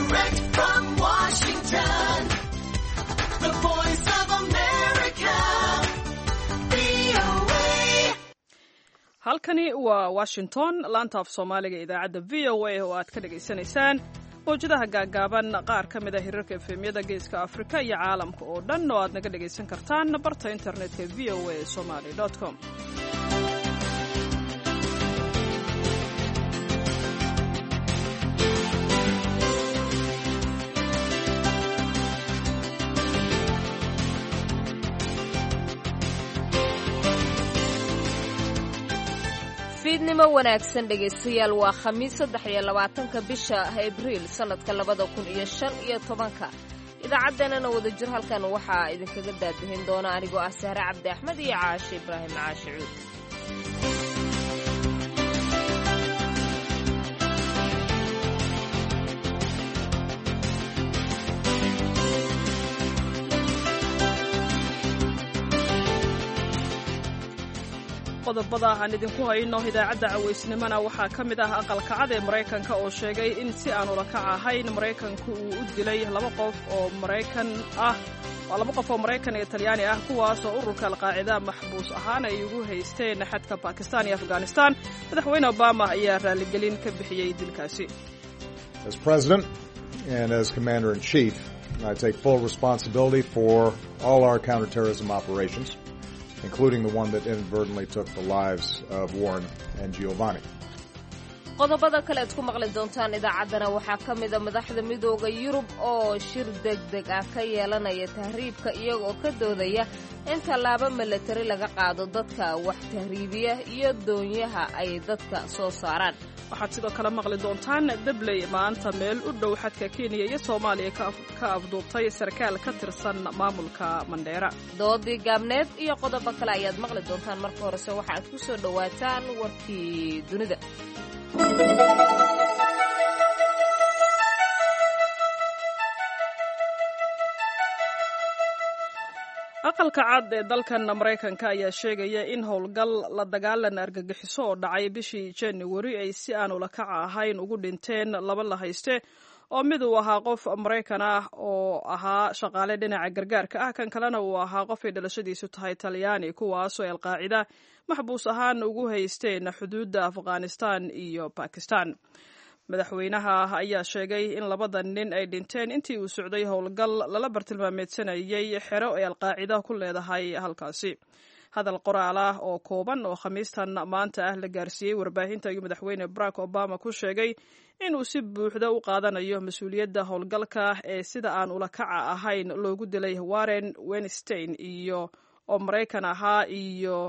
Direct from Washington, the voice of America, VOA. halkani waa washington laanta af soomaaliga idaacadda v o a oo aad ka dhagaysanaysaan mawjadaha gaagaaban qaar ka mid a hirarka efemyada geeska afrika iyo caalamka oo dhan oo aad naga dhagaysan kartaan barta internetka v o a somaly com fiidnimo wanaagsan dhegaystayaal waa khamiis saddex iyo labaatanka bisha abriil sannadka labada kun iyo shan iyo tobanka idaacaddeenana wadajir halkan waxaa idinkaga daadahin doona anigoo ah sahre cabdi axmed iyo caashe ibraahim caashe cuud qodobada aan idinku hayno idaacadda cawaysnimona waxaa ka mid ah aqalkacad ee maraykanka oo sheegay in si aan ula kac ahayn maraykanku uu u dilay laba qof oo maraykan ah waa laba qof oo maraykan iyo talyaani ah kuwaasoo ururka alqaacida maxbuus ahaan ay ugu haysteen xadka bakistan iyo afghanistan madaxweyne obama ayaa raaligelin ka bixiyey dilkaasi As President and as Commander in Chief, I take full responsibility for all our counterterrorism operations, including the one that inadvertently took the lives of Warren and Giovanni. qodobada kale aad ku maqli doontaan idaacaddana waxaa ka mida madaxda midooda yurub oo shir deg deg ah ka yeelanaya tahriibka iyagoo ka doodaya in tallaabo milatari laga qaado dadka wax tahriibiya iyo doonyaha ay dadka soo saaraan waxaad sidoo kale maqli doontaan debley maanta meel u dhow xadka kenya iyo soomaaliya ka af- ka afduubtay sarkaal ka tirsan maamulka mandheera doodii gaabneed iyo qodobo kale ayaad maqli doontaan marka horese waxaaad ku soo dhowaataan warkii dunida aqalka cad ee dalkan maraykanka ayaa sheegaya in howlgal la dagaalan argagixiso oo dhacay bishii januari ay si aan ula kaca ahayn ugu dhinteen laba la hayste oo mid uu ahaa qof maraykan ah oo ahaa shaqaale dhinaca gargaarka ah kan kalena uu ahaa qofay dhalashadiisu tahay talyaani kuwaasoo ay alqaacida maxbuus ahaan ugu haysteen xuduudda afghanistan iyo bakistan madaxweynaha ayaa sheegay in labada nin ay dhinteen intii uu socday howlgal lala bartilmaameedsanayay xero ay alqaacida ku leedahay halkaasi hadal qoraal ah oo kooban oo khamiistan maanta ah la gaarsiiyey warbaahinta ayuu madaxweyne barack obama ku sheegay inuu si buuxda u qaadanayo mas-uuliyadda howlgalka ee sida aan ula kaca ahayn loogu dilay warren wenstein iyo oo maraykan ahaa iyo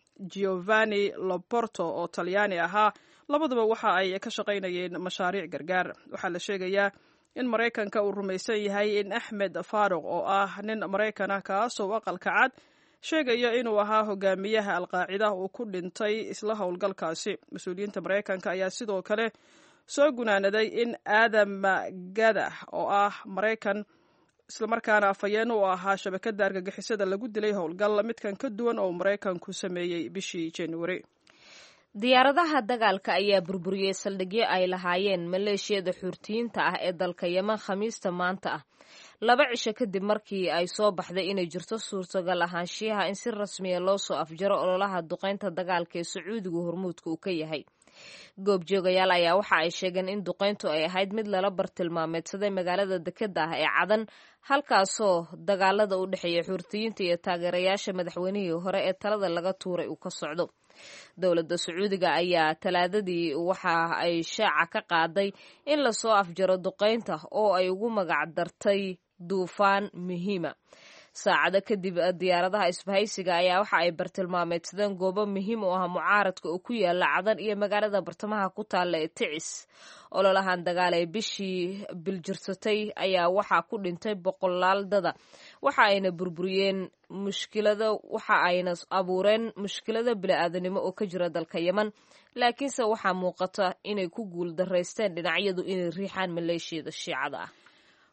giovanni loporto oo talyaani ahaa labaduba waxa ay ka shaqaynayeen mashaariic gargaar waxaa la sheegayaa in maraykanka uu rumaysan yahay in axmed faruq oo ah nin maraykan ah kaasoo aqalka cad sheegaya inuu ahaa hogaamiyaha alqaacida uu ku dhintay isla howlgalkaasi mas-uuliyiinta maraykanka ayaa sidoo kale soo gunaanaday in aadam gadax oo ah maraykan islamarkaana afhayeen u ahaa shabakadda argagixisada lagu dilay howlgal midkan ka duwan oo maraykanku sameeyey bishii januari diyaaradaha dagaalka ayaa burburiyey saldhigyo ay lahaayeen maleeshiyada xuurtiyiinta ah ee dalka yeman khamiista maanta ah laba cisho kadib markii ay soo baxday inay jirto suurtagal ahaanshiyaha in si rasmiya loo soo afjaro ololaha duqaynta dagaalka ee sacuudigu hormuudka uu ka yahay goobjoogayaal ayaa waxa ay sheegeen in duqayntu ay ahayd mid lala bartilmaameedsaday magaalada dekeda ah ee cadan halkaasoo dagaalada u dhexeeya xuurtiyiinta iyo taageerayaasha madaxweynihii hore ee talada laga tuuray uu ka socdo dowladda sacuudiga ayaa talaadadii waxa ay shaaca ka qaaday in lasoo afjaro duqaynta oo ay ugu magac dartay duufaan muhiima saacado kadib diyaaradaha isbahaysiga ayaa waxa ay bartilmaameedsadeen goobo muhiim u ah mucaaradka oo ku yaala cadan iyo magaalada bartamaha ku taalla ee ticis ololahan dagaal ee bishii biljirsatay ayaa waxaa ku dhintay boqolaal dada waxa ayna burburiyeen mushkilado waxa ayna abuureen mushkilado bili-aadanimo oo ka jira dalka yeman laakiinse waxaa muuqata inay ku guul daraysteen dhinacyadu inay riixaan maleeshiyada shiicada ah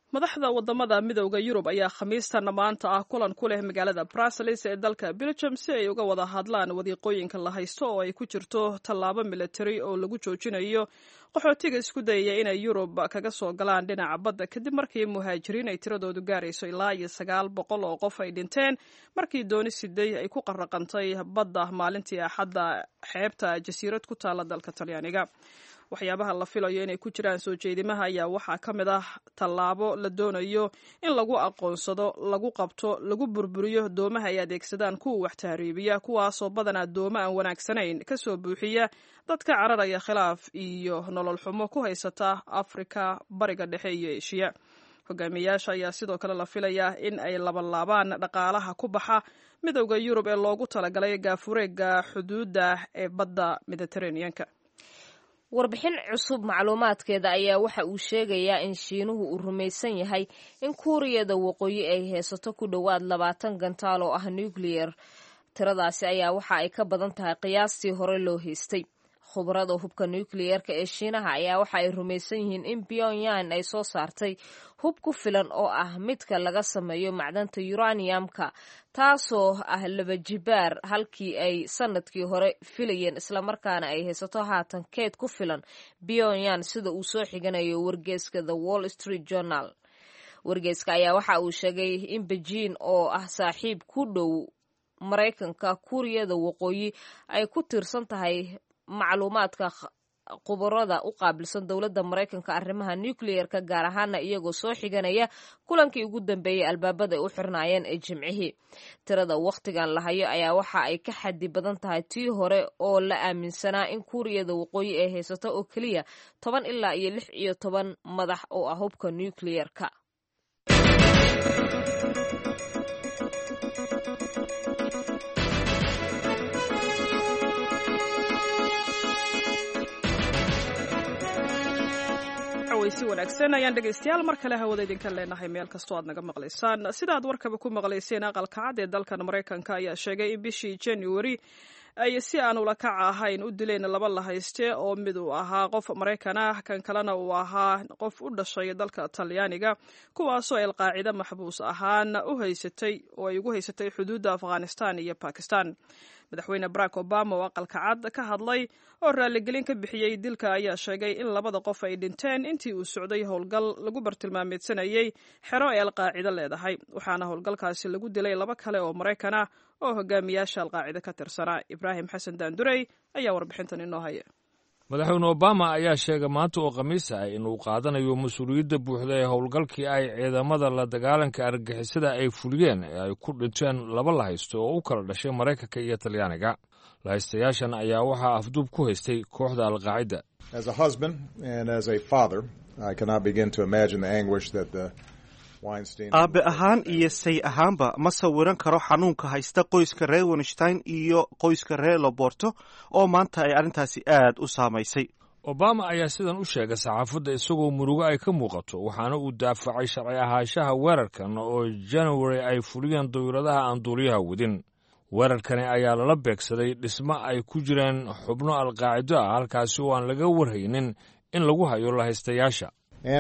madaxda wadamada midowda yurub ayaa khamiistan maanta ah kulan ku leh magaalada brussels ee dalka belgium si ay uga wada hadlaan wadiiqooyinka la haysto oo ay ku jirto tallaabo militari oo lagu joojinayo qaxootiga isku dayaya inay yurub kaga soo galaan dhinaca badda kadib markii muhaajiriin ay tiradoodu gaarayso ilaa iyo sagaal boqol oo qof ay dhinteen markii dooni siday ay ku qaraqantay badda maalintii axadda xeebta jasiirad ku taala dalka talyaaniga waxyaabaha la filayo inay ku jiraan soo jeedimaha ayaa waxaa ka mid ah tallaabo la doonayo in lagu aqoonsado lagu qabto lagu burburiyo doomaha ay adeegsadaan kuwa wax tahriibiya kuwaasoo badanaa dooma aan wanaagsanayn kasoo buuxiya dadka cararaya khilaaf iyo nolol xumo ku haysata afrika bariga dhexe iyo eshiya hogaamiyayaasha ayaa sidoo kale la filayaa in ay labalaabaan dhaqaalaha ku baxa midowda yurub ee loogu talagalay gaafureega xuduudda ee badda mediteraneanka warbixin cusub macluumaadkeeda ayaa waxa uu sheegayaa in shiinuhu uu rumaysan yahay in kuuriyada waqooyi ay haysato ku dhowaad labaatan gantaal oo ah nucleyer tiradaasi ayaa waxa ay ka badan tahay qiyaastii hore loo haystay khubarada hubka nucleyeerka ee shiinaha ayaa waxa ay rumaysan yihiin in pyongyang ay soo saartay hub ku filan oo ah midka laga sameeyo macdanta uraniumka taasoo ah laba jibaar halkii ay sanadkii hore filayeen islamarkaana ay haysato haatan keed ku filan pyongyang sida uu soo xiganayo wargeeska the wall street journal wargeeska ayaa waxa uu sheegay in bejiin oo ah saaxiib ku dhow maraykanka kuuriyada waqooyi ay ku tiirsan tahay macluumaadka khubarada u qaabilsan dowladda maraykanka arrimaha nucleyer-ka gaar ahaana iyagoo soo xiganaya kulankii ugu dambeeyey albaabada ay u xirnaayeen ee jimcihii tirada wakhtigan la hayo ayaa waxa ay ka xadi badan tahay tii hore oo la aaminsanaa in kuuriyada waqooyi ay haysato oo keliya toban ilaa iyo lix iyo toban madax oo ah hubka nucleyer-ka si wanaagsan ayaan dhegaystayaal mar kale hawada idinka leenahay meel kastoo aad naga maqlaysaan sida aad warkaba ku maqlayseen aqalka cad ee dalkan maraykanka ayaa sheegay in bishii january ay si aan ula kaca ahayn u dileen laba la hayste oo mid uu ahaa qof maraykan ah kan kalena uu ahaa qof u dhashay dalka talyaaniga kuwaasoo alqaacida maxbuus ahaan u haysatay oo ay ugu haysatay xuduudda afghanistan iyo bakistan madaxweyne barack obama oo aqalka cad ka hadlay oo raaligelin ka bixiyey dilka ayaa sheegay in labada qof ay dhinteen intii uu socday howlgal lagu bartilmaameedsanayey xero ay alqaacida leedahay waxaana howlgalkaasi lagu dilay laba kale oo maraykan ah oo hogaamiyaasha alqaacida ka tirsanaa ibraahim xasan daandurey ayaa warbixintan inoo haya madaxweyne obama ayaa sheegay maanta oo khamiis ah inuu qaadanayo mas-uuliyadda buuxda ee howlgalkii ay ciidamada la dagaalanka argagixisada ay fuliyeen ee ay ku dhinteen laba la haysto oo u kala dhashay maraykanka iyo talyaaniga lahaystayaashan ayaa waxaa afduub ku haystay kooxda alqaacida aabe ahaan iyo say ahaanba ma sawiran karo xanuunka haysta qoyska reer winstein iyo qoyska reer loborto oo maanta ay arrintaasi aad u saamaysay obama ayaa sidan u sheegay saxaafadda isagoo murugo ay ka muuqato waxaana uu daafacay sharci ahaanshaha weerarkan oo january ay fuliyeen dawladaha aan duuliyaha wadin weerarkani ayaa lala beegsaday dhismo ay ku jireen xubno alqaacido ah halkaasi oo aan laga warhaynin in lagu hayo lahaystayaasha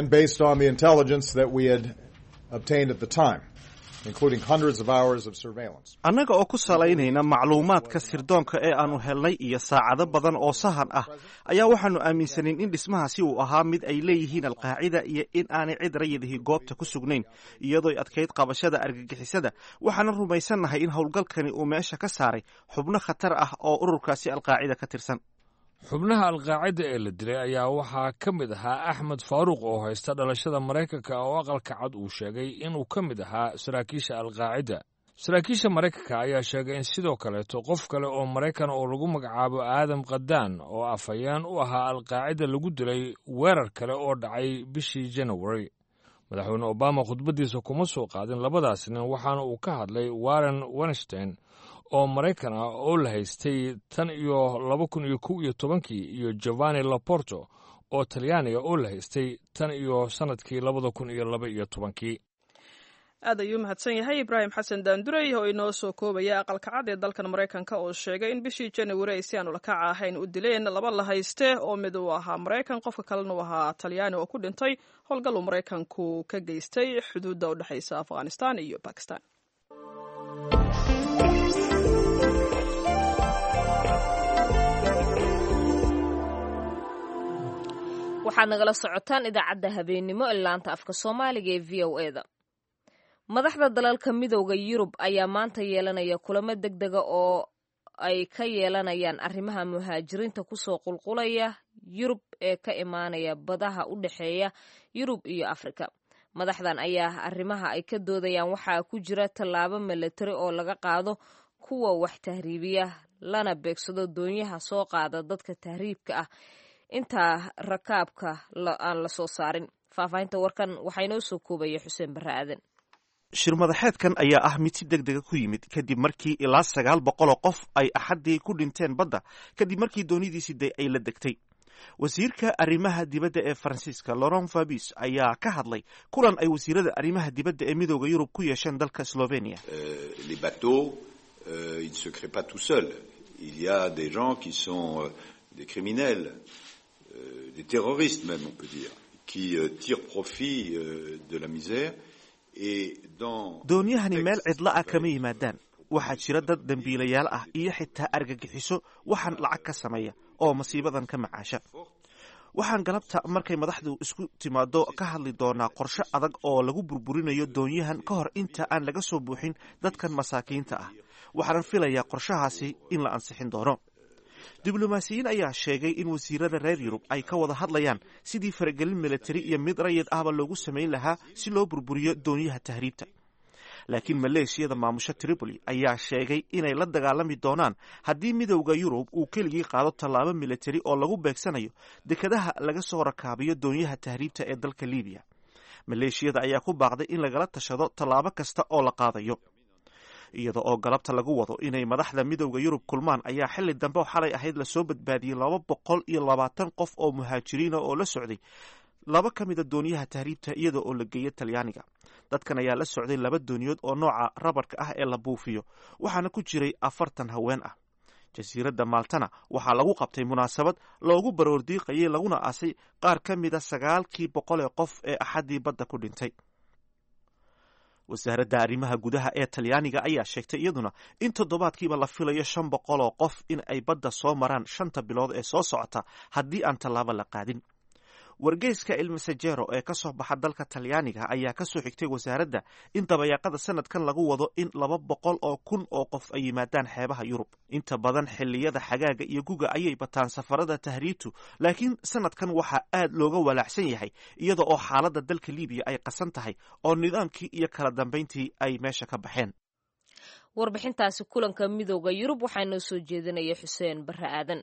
annaga oo ku salaynayna macluumaadka sirdoonka ee aannu helnay iyo saacado badan oo sahan ah ayaa waxaannu aaminsanayn in dhismahaasi uu ahaa mid ay leeyihiin alqaacida iyo in aanay cid rayadihii goobta ku sugnayn iyadooy adkayd qabashada argagixisada waxaana rumaysannahay in howlgalkani uu meesha ka saaray xubno khatar ah oo ururkaasi alqaacida ka tirsan xubnaha alqaacida ee la dilay ayaa waxaa ka mid ahaa axmed faaruuq oo haysta dhalashada maraykanka oo aqalka cad uu sheegay inuu ka mid ahaa saraakiisha alqaacida saraakiisha maraykanka ayaa sheegay in sidoo kaleeto qof kale oo maraykan oo lagu magacaabo aadam kadaan oo afhayeen u ahaa alqaacida lagu dilay weerar kale oo dhacay bishii january madaxweyne obama khudbaddiisa kuma soo qaadin labadaas nin waxaana uu ka hadlay warren wenstein oo maraykan ah oo la haystay tan iyo laba kun iyo kow iyo tobankii iyo giovanni laporto oo talyaaniga oo la haystay tan iyo sannadkii labada kun iyo laba iyo tobankii aad ayuu mahadsan yahay ibraahim xasan daandurey oo inoo soo koobaya aqalka cad ee dalkan maraykanka oo sheegay in bishii januari ay si aan ulakaca ahayn u dileen laba la hayste oo mid uu ahaa maraykan qofka kalena uu ahaa talyaani oo ku dhintay howlgal uu maraykanku ka geystay xuduudda u dhexaysa afghanistan iyo bakistan waxaad nagala socotaan idaacadda habeennimo ee laanta afka soomaaliga ee v o e da madaxda dalalka midooda yurub ayaa maanta yeelanaya kulamo deg dega oo ay ka yeelanayaan arrimaha muhaajiriinta kusoo qulqulaya yurub ee ka imaanaya badaha u dhexeeya yurub iyo afrika madaxdan ayaa arrimaha ay ka doodayaan waxaa ku jira tallaabo milatari oo laga qaado kuwa wax tahriibiya lana beegsado doonyaha soo qaada dadka tahriibka ah intaa rakaabka aan la soo saarin faahfaahinta warkan waxaa inoo soo koobaya xuseen barre aadan shirmadaxeedkan ayaa ah mid si deg dega ku yimid kadib markii ilaa sagaal boqoloo qof ay axaddii ku dhinteen badda kadib markii doonidiisi de ay la degtay wasiirka arrimaha dibadda ee faransiiska laurent fabis ayaa ka hadlay kulan ay wasiirada arrimaha dibadda ee midooda yurub ku yeesheen dalka slovenia les bateaux euh, ils ne se créent pas tout seuls il y a des gens qui sont euh, des criminels euh, des terroristes même on peut dire qui euh, tirent profit euh, de la misère doonyahani meel cidla ah kama yimaadaan waxaa jira dad dembiilayaal ah iyo xitaa argagixiso waxaan lacag ka sameeya oo masiibadan ka macaasha waxaan galabta markay madaxdu isku timaado ka hadli doonaa qorshe adag oo lagu burburinayo doonyahan ka hor inta aan laga soo buuxin dadkan masaakiinta ah waxaanan filayaa qorshahaasi in la ansixin doono diblomaasiyiin ayaa sheegay in wasiirada reer yurub ay ka wada hadlayaan sidii faragelin militari iyo mid rayid ahba loogu samayn lahaa si loo burburiyo doonyaha tahriibta laakiin maleeshiyada maamusho tripoli ayaa sheegay inay la dagaalami doonaan haddii midowda yurub uu keligii qaado tallaabo militari oo lagu beegsanayo dekadaha laga soo rakaabiyo doonyaha tahriibta ee dalka libiya maleeshiyada ayaa ku baaqday in lagala tashado tallaabo kasta oo la qaadayo iyada oo galabta lagu wado inay madaxda midowda yurub kulmaan ayaa xili dambe oo xalay ahayd lasoo badbaadiyey laba boqol iyo labaatan qof oo muhaajiriina oo la socday laba ka mida dooniyaha tahriibta iyada oo la geeya talyaaniga dadkan ayaa la socday laba dooniyood oo nooca rabarka ah ee la buufiyo waxaana ku jiray afartan haween ah jasiiradda maaltana waxaa lagu qabtay munaasabad loogu baroordiiqayay laguna aasay qaar ka mida sagaalkii boqol ee qof ee axaddii badda ku dhintay wasaaradda arrimaha gudaha ee talyaaniga ayaa sheegtay iyaduna in toddobaadkiiba la filayo shan boqol oo qof in ay badda soo maraan shanta bilood ee soo socota haddii aan tallaabo la qaadin wargeyska ilmasajero ee ka soo baxa dalka talyaaniga ayaa ka soo xigtay wasaaradda in dabayaaqada sanadkan lagu wado in laba boqol oo kun oo qof ay yimaadaan xeebaha yurub inta badan xilliyada xagaaga iyo guga ayay bataan safarada tahriibtu laakiin sanadkan waxaa aad looga walaacsan yahay iyada oo xaaladda dalka libiya ay qasan tahay oo nidaamkii iyo kala dambayntii ay meesha ka baxeen warbixintaasi kulanka midooda yurub waxaa noo soo jeedinaya xuseen barre aadan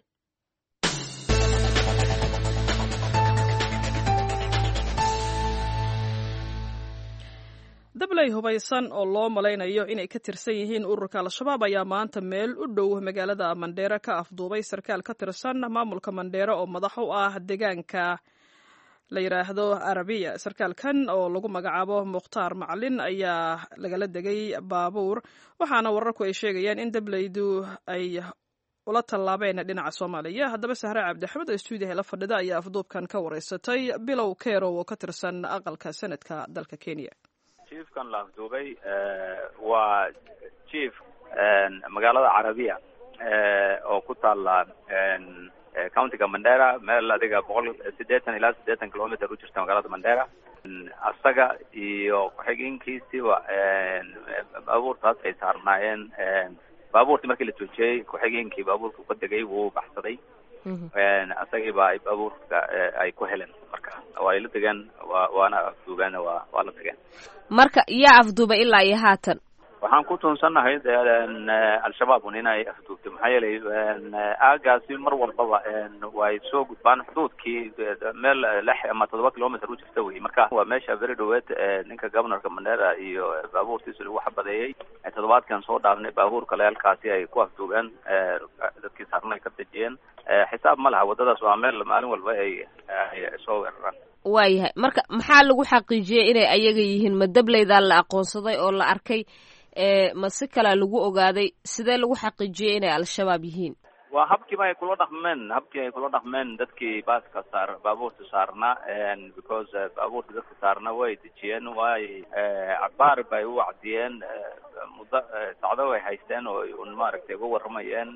dabley hubaysan oo loo malaynayo inay ka tirsan yihiin ururka al-shabaab ayaa maanta meel u dhow magaalada mandheere ka afduubay sarkaal ka tirsan maamulka mandheere oo madax u ah deegaanka la yidhaahdo arabiya sarkaalkan oo lagu magacaabo mukhtaar macalin ayaa lagala degay baabuur waxaana wararku ay sheegayaan in dableydu ay ula tallaabeen dhinaca soomaaliya haddaba sahre cabdixamed oo stuudiyaha la fadhida ayaa afduubkan ka wareysatay bilow kerow oo ka tirsan aqalka senadka dalka kenya jiefkan la afduubay waa jief magaalada carabiya oo ku taala countiga mandera meel adiga boqol siddeetan ilaa siddeetan kilometer u jirta magaalada mandera asaga iyo ku-xigeenkiisiba baabuurtaas ay saarnaayeen baabuurtii markii la joojiyey ku-xigeenkii baabuurka ka degay wuu baxsaday asagiiba ay baabuurka ay ku heleen marka waa ay la degeen wa waana afduubeen waa waa la tageen marka yaa afduubay ilaa iyo haatan waxaan ku tuunsannahay al-shabaab un inay afduubtay maxaa yeelay aagaasi mar walbaba way soo gudbaan xuduudkii meel lix ama toddoba kilometer u jirta wey marka waa meesha very dhaweed ninka governorka mandera iyo baabuurtiisa lagu xabadeeyey toddobaadkan soo dhaafnay baabuurka leelkaasi ay ku afduubeen dadkii saarna ay ka dejiyeen xisaab ma laha waddadaas waa meel maalin walba ay ay soo weeraraan waayahay marka maxaa lagu xaqiijiyey inay ayaga yihiin ma dableydaa la aqoonsaday oo la arkay ma si kalea lagu ogaaday sidee lagu xaqiijiyey inay al-shabaab yihiin waa habkiiba ay kula dhaqmeen habkii ay kula dhaqmeen dadkii baaska saar baabuurta saarna because baabuurta dadka saarna way dejiyeen way cabaar bay u wacdiyeen muddo sacdo way haysteen oo un maaragtay uga waramayeen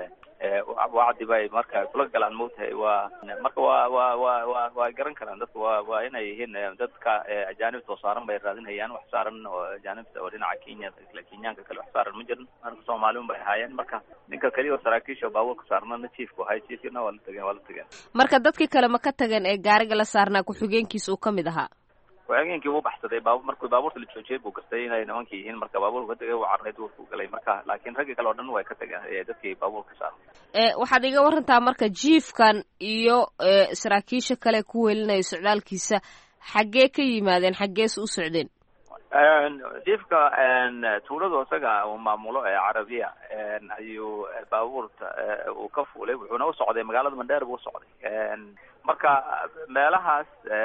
wacdi bay marka kula galaan moogtahay waa marka waa waa waa wa waa garan karaan dadka waa waa inay yihiin dadka ajaanibta oo saaran bay raadinayaan wax saaran oo ajaanibta oo dhinaca kenya isla kenyaanka kale wax saaran ma jirin marka soomaali un bay ahaayeen marka ninka keliya oo saraakiisha baabuurka saarnana chiefku ahay chiefkina waa la tageen waa la tageen marka dadkii kale ma ka tageen ee gaariga la saarnaa ku-xigeenkiisa uu ka mid ahaa ku-xigeenkii wuu baxsaday baabur markuu baabuurta la joojiyay buu gartay inay nimanka yihiin marka baabuurku ka tegay wuu carray duurku galay marka laakiin raggii kale oo dhan way ka tageen dadkii baabuurka saaran waxaad iga warantaa marka jiifkan iyo saraakiisha kale ku welinaya socdaalkiisa xaggee ka yimaadeen xaggees u socdeen jiifka tuuladu isaga uu maamulo ee carabiya ayuu baabuurta uu ka fuulay wuxuuna u socday magaalada mandheer buu usocday marka meelahaas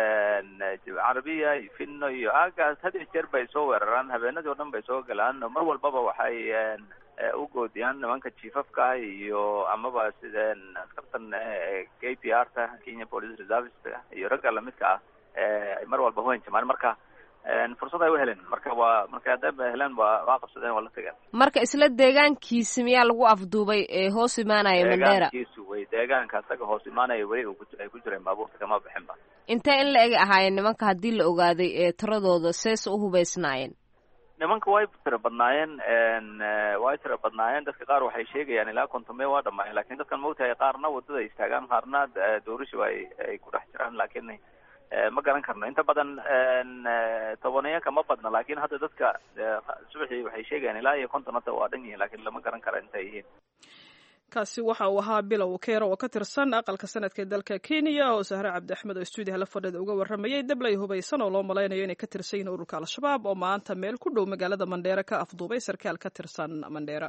carabiya finno iyo aagaas had iyo jeer bay soo weeraraan habeenadii o dhan bay soo galaan mar walbaba waxay u goodiyaan nimanka jiifafka iyo amaba sideen askartan k p r ta kenya police reservice iyo ragga lamidka ah ay mar walba huhanjamaan marka fursad ay u helen marka waa marka hadday heleen waa waa qabsadeen waa la tageen marka isla deegaankiisi miyaa lagu afduubay ee hoos imaanaya mandheera deegaankiisu wey deegaanka isaga hoos imaanaya weli uu ku ay ku jireen baabuurta kama bixin ba intee in la eg ahaayeen nimanka haddii la ogaaday ee tiradooda sees u hubaysnaayeen nimanka way tira badnaayeen way tira badnaayeen dadka qaar waxay sheegayaan ilaa kontomee waa dhamaayeen lakin dadkan maogtahay qaarna wadada istaagaan qaarna doorishiba ay ay ku dhex jiraan lakin ma garan karno inta badan tobaneyanka ma badna lakin hadda dadka subaxii waxay sheegayaan ilaa iyo konton hadda waa dhan yihiin lakin lama garan kara intay yihiin kaasi waxa uu ahaa bilow keero oo ka tirsan aqalka sanadka ee dalka kenya oo sahre cabdi axmed oo stuudiyaha la fadhida uga warramayay dablay hubaysan oo loo malaynayo inay ka tirsan yihiin ururka al-shabaab oo maanta meel ku dhow magaalada mandheere ka afduubay sarkaal ka tirsan mandheera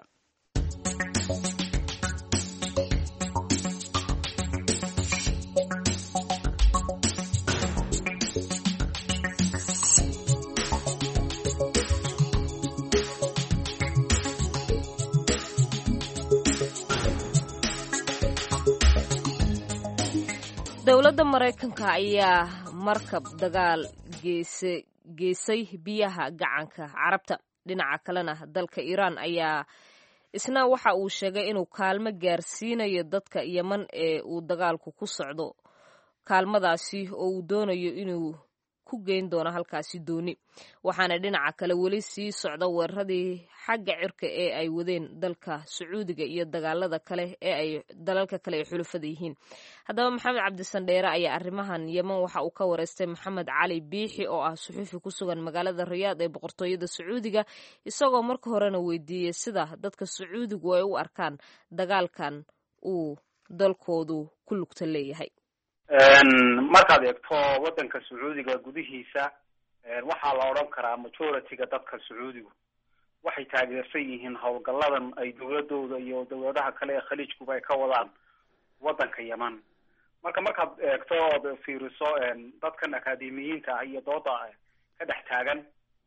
dowladda maraykanka ayaa markab dagaal geese geesay biyaha gacanka carabta dhinaca kalena dalka iiraan ayaa isna waxa uu sheegay inuu kaalmo gaarsiinayo dadka yeman ee uu dagaalku ku socdo kaalmadaasi oo uu doonayo inuu ku geyn doono halkaasi dooni waxaana dhinaca kale weli sii socda weeraradii xagga cirka ee ay wadeen dalka sacuudiga iyo dagaalada kale ee ay dalalka kale ay xulufada yihiin haddaba maxamed cabdisandheere ayaa arrimahan yeman waxa uu ka wareystay maxamed cali biixi oo ah suxuufi ku sugan magaalada rayaad ee boqortooyada sacuudiga isagoo marka horena weydiiyey sida dadka sacuudigu ay u arkaan dagaalkan uu dalkoodu ku lugta leeyahay markaad eegto waddanka sacuudiga gudihiisa waxaa la odhan karaa majority-ga dadka sacuudigu waxay taageersan yihiin howlgalladan ay dowladooda iyo dowladaha kale ee khaliijkuba ay ka wadaan waddanka yeman marka markaad eegto ood fiiriso dadkan akaademiyiinta ah iyo dooda ka dhex taagan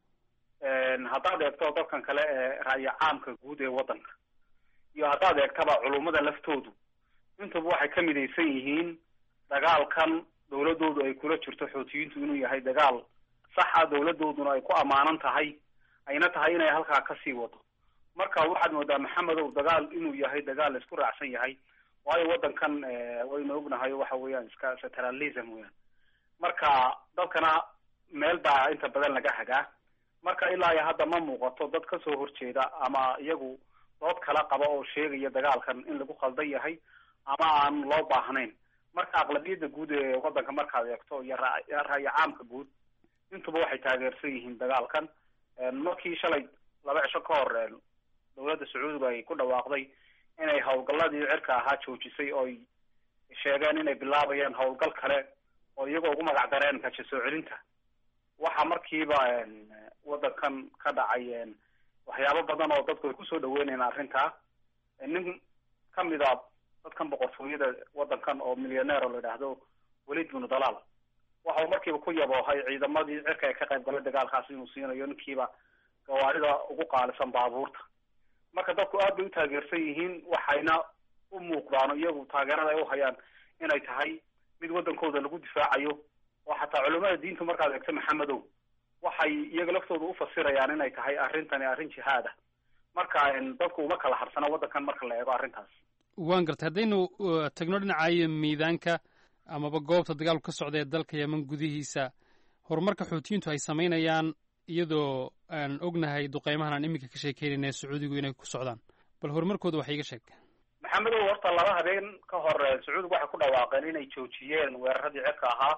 haddaad eegto dadkan kale ee ra'yo caamka guud ee waddanka iyo haddaad eegtaba culummada laftoodu intuba waxay ka midaysan yihiin dagaalkan dowladoodu ay kula jirto xootiyiintu inuu yahay dagaal saxa dowladooduna ay ku ammaanan tahay ayna tahay inay halkaa kasii wado marka waxaad moodaa maxamedow dagaal inuu yahay dagaal la isku raacsan yahay waayo waddankan waynu ognahay waxa weeyaan iska centralism weyan marka dadkana meel baa inta badan laga hagaa marka ilaa iyo hadda ma muuqato dad kasoo horjeeda ama iyagu dood kala qaba oo sheegaya dagaalkan in lagu qaldan yahay ama aan loo baahnayn marka aqlabiyadda guud ee waddanka markaad eegto iyo ra'yo caamka guud intuba waxay taageersan yihiin dagaalkan markii shalay laba cisho ka hor dowladda sacuudiga ay ku dhawaaqday inay howlgalladii cirka ahaa joojisay ooy sheegeen inay bilaabayaan howlgal kale oo iyagoo ugu magac dareen kaja soo celinta waxaa markiiba waddankan ka dhacay waxyaabo badan oo dadku ay kusoo dhaweynayaan arrintaa nin kamid a dadkan boqortooyada waddankan oo millioneer oo la yidhaahdo welid binu dalaal waxau markiiba ku yaboohay ciidamadii cirka ee ka qayb galay dagaalkaasi inuu siinayo ninkiiba gawaarida ugu qaalisan baabuurta marka dadku aad bay u taageersan yihiin waxayna u muuqdaan iyagu taageerada ay uhayaan inay tahay mid waddankooda lagu difaacayo oo xataa culimada diinta markaad eegto maxamedow waxay iyaga laftooda ufasirayaan inay tahay arrintani arrin jihaada marka dadku uma kala harsana waddankan marka la eego arrintaas waan gartay haddaynu tagno dhinacayo miidaanka amaba goobta dagaalku ka socda ee dalka yeman gudihiisa horumarka xuutiyiintu ay samaynayaan iyadoo aan ognahay duqeymahan aan iminka ka sheekeynayna sacuudigu inay ku socdaan bal horumarkooda wax iiga sheeg maxamedow horta laba habeen ka hor sacuudigu waxay ku dhawaaqeen inay joojiyeen weeraradii cirka ahaa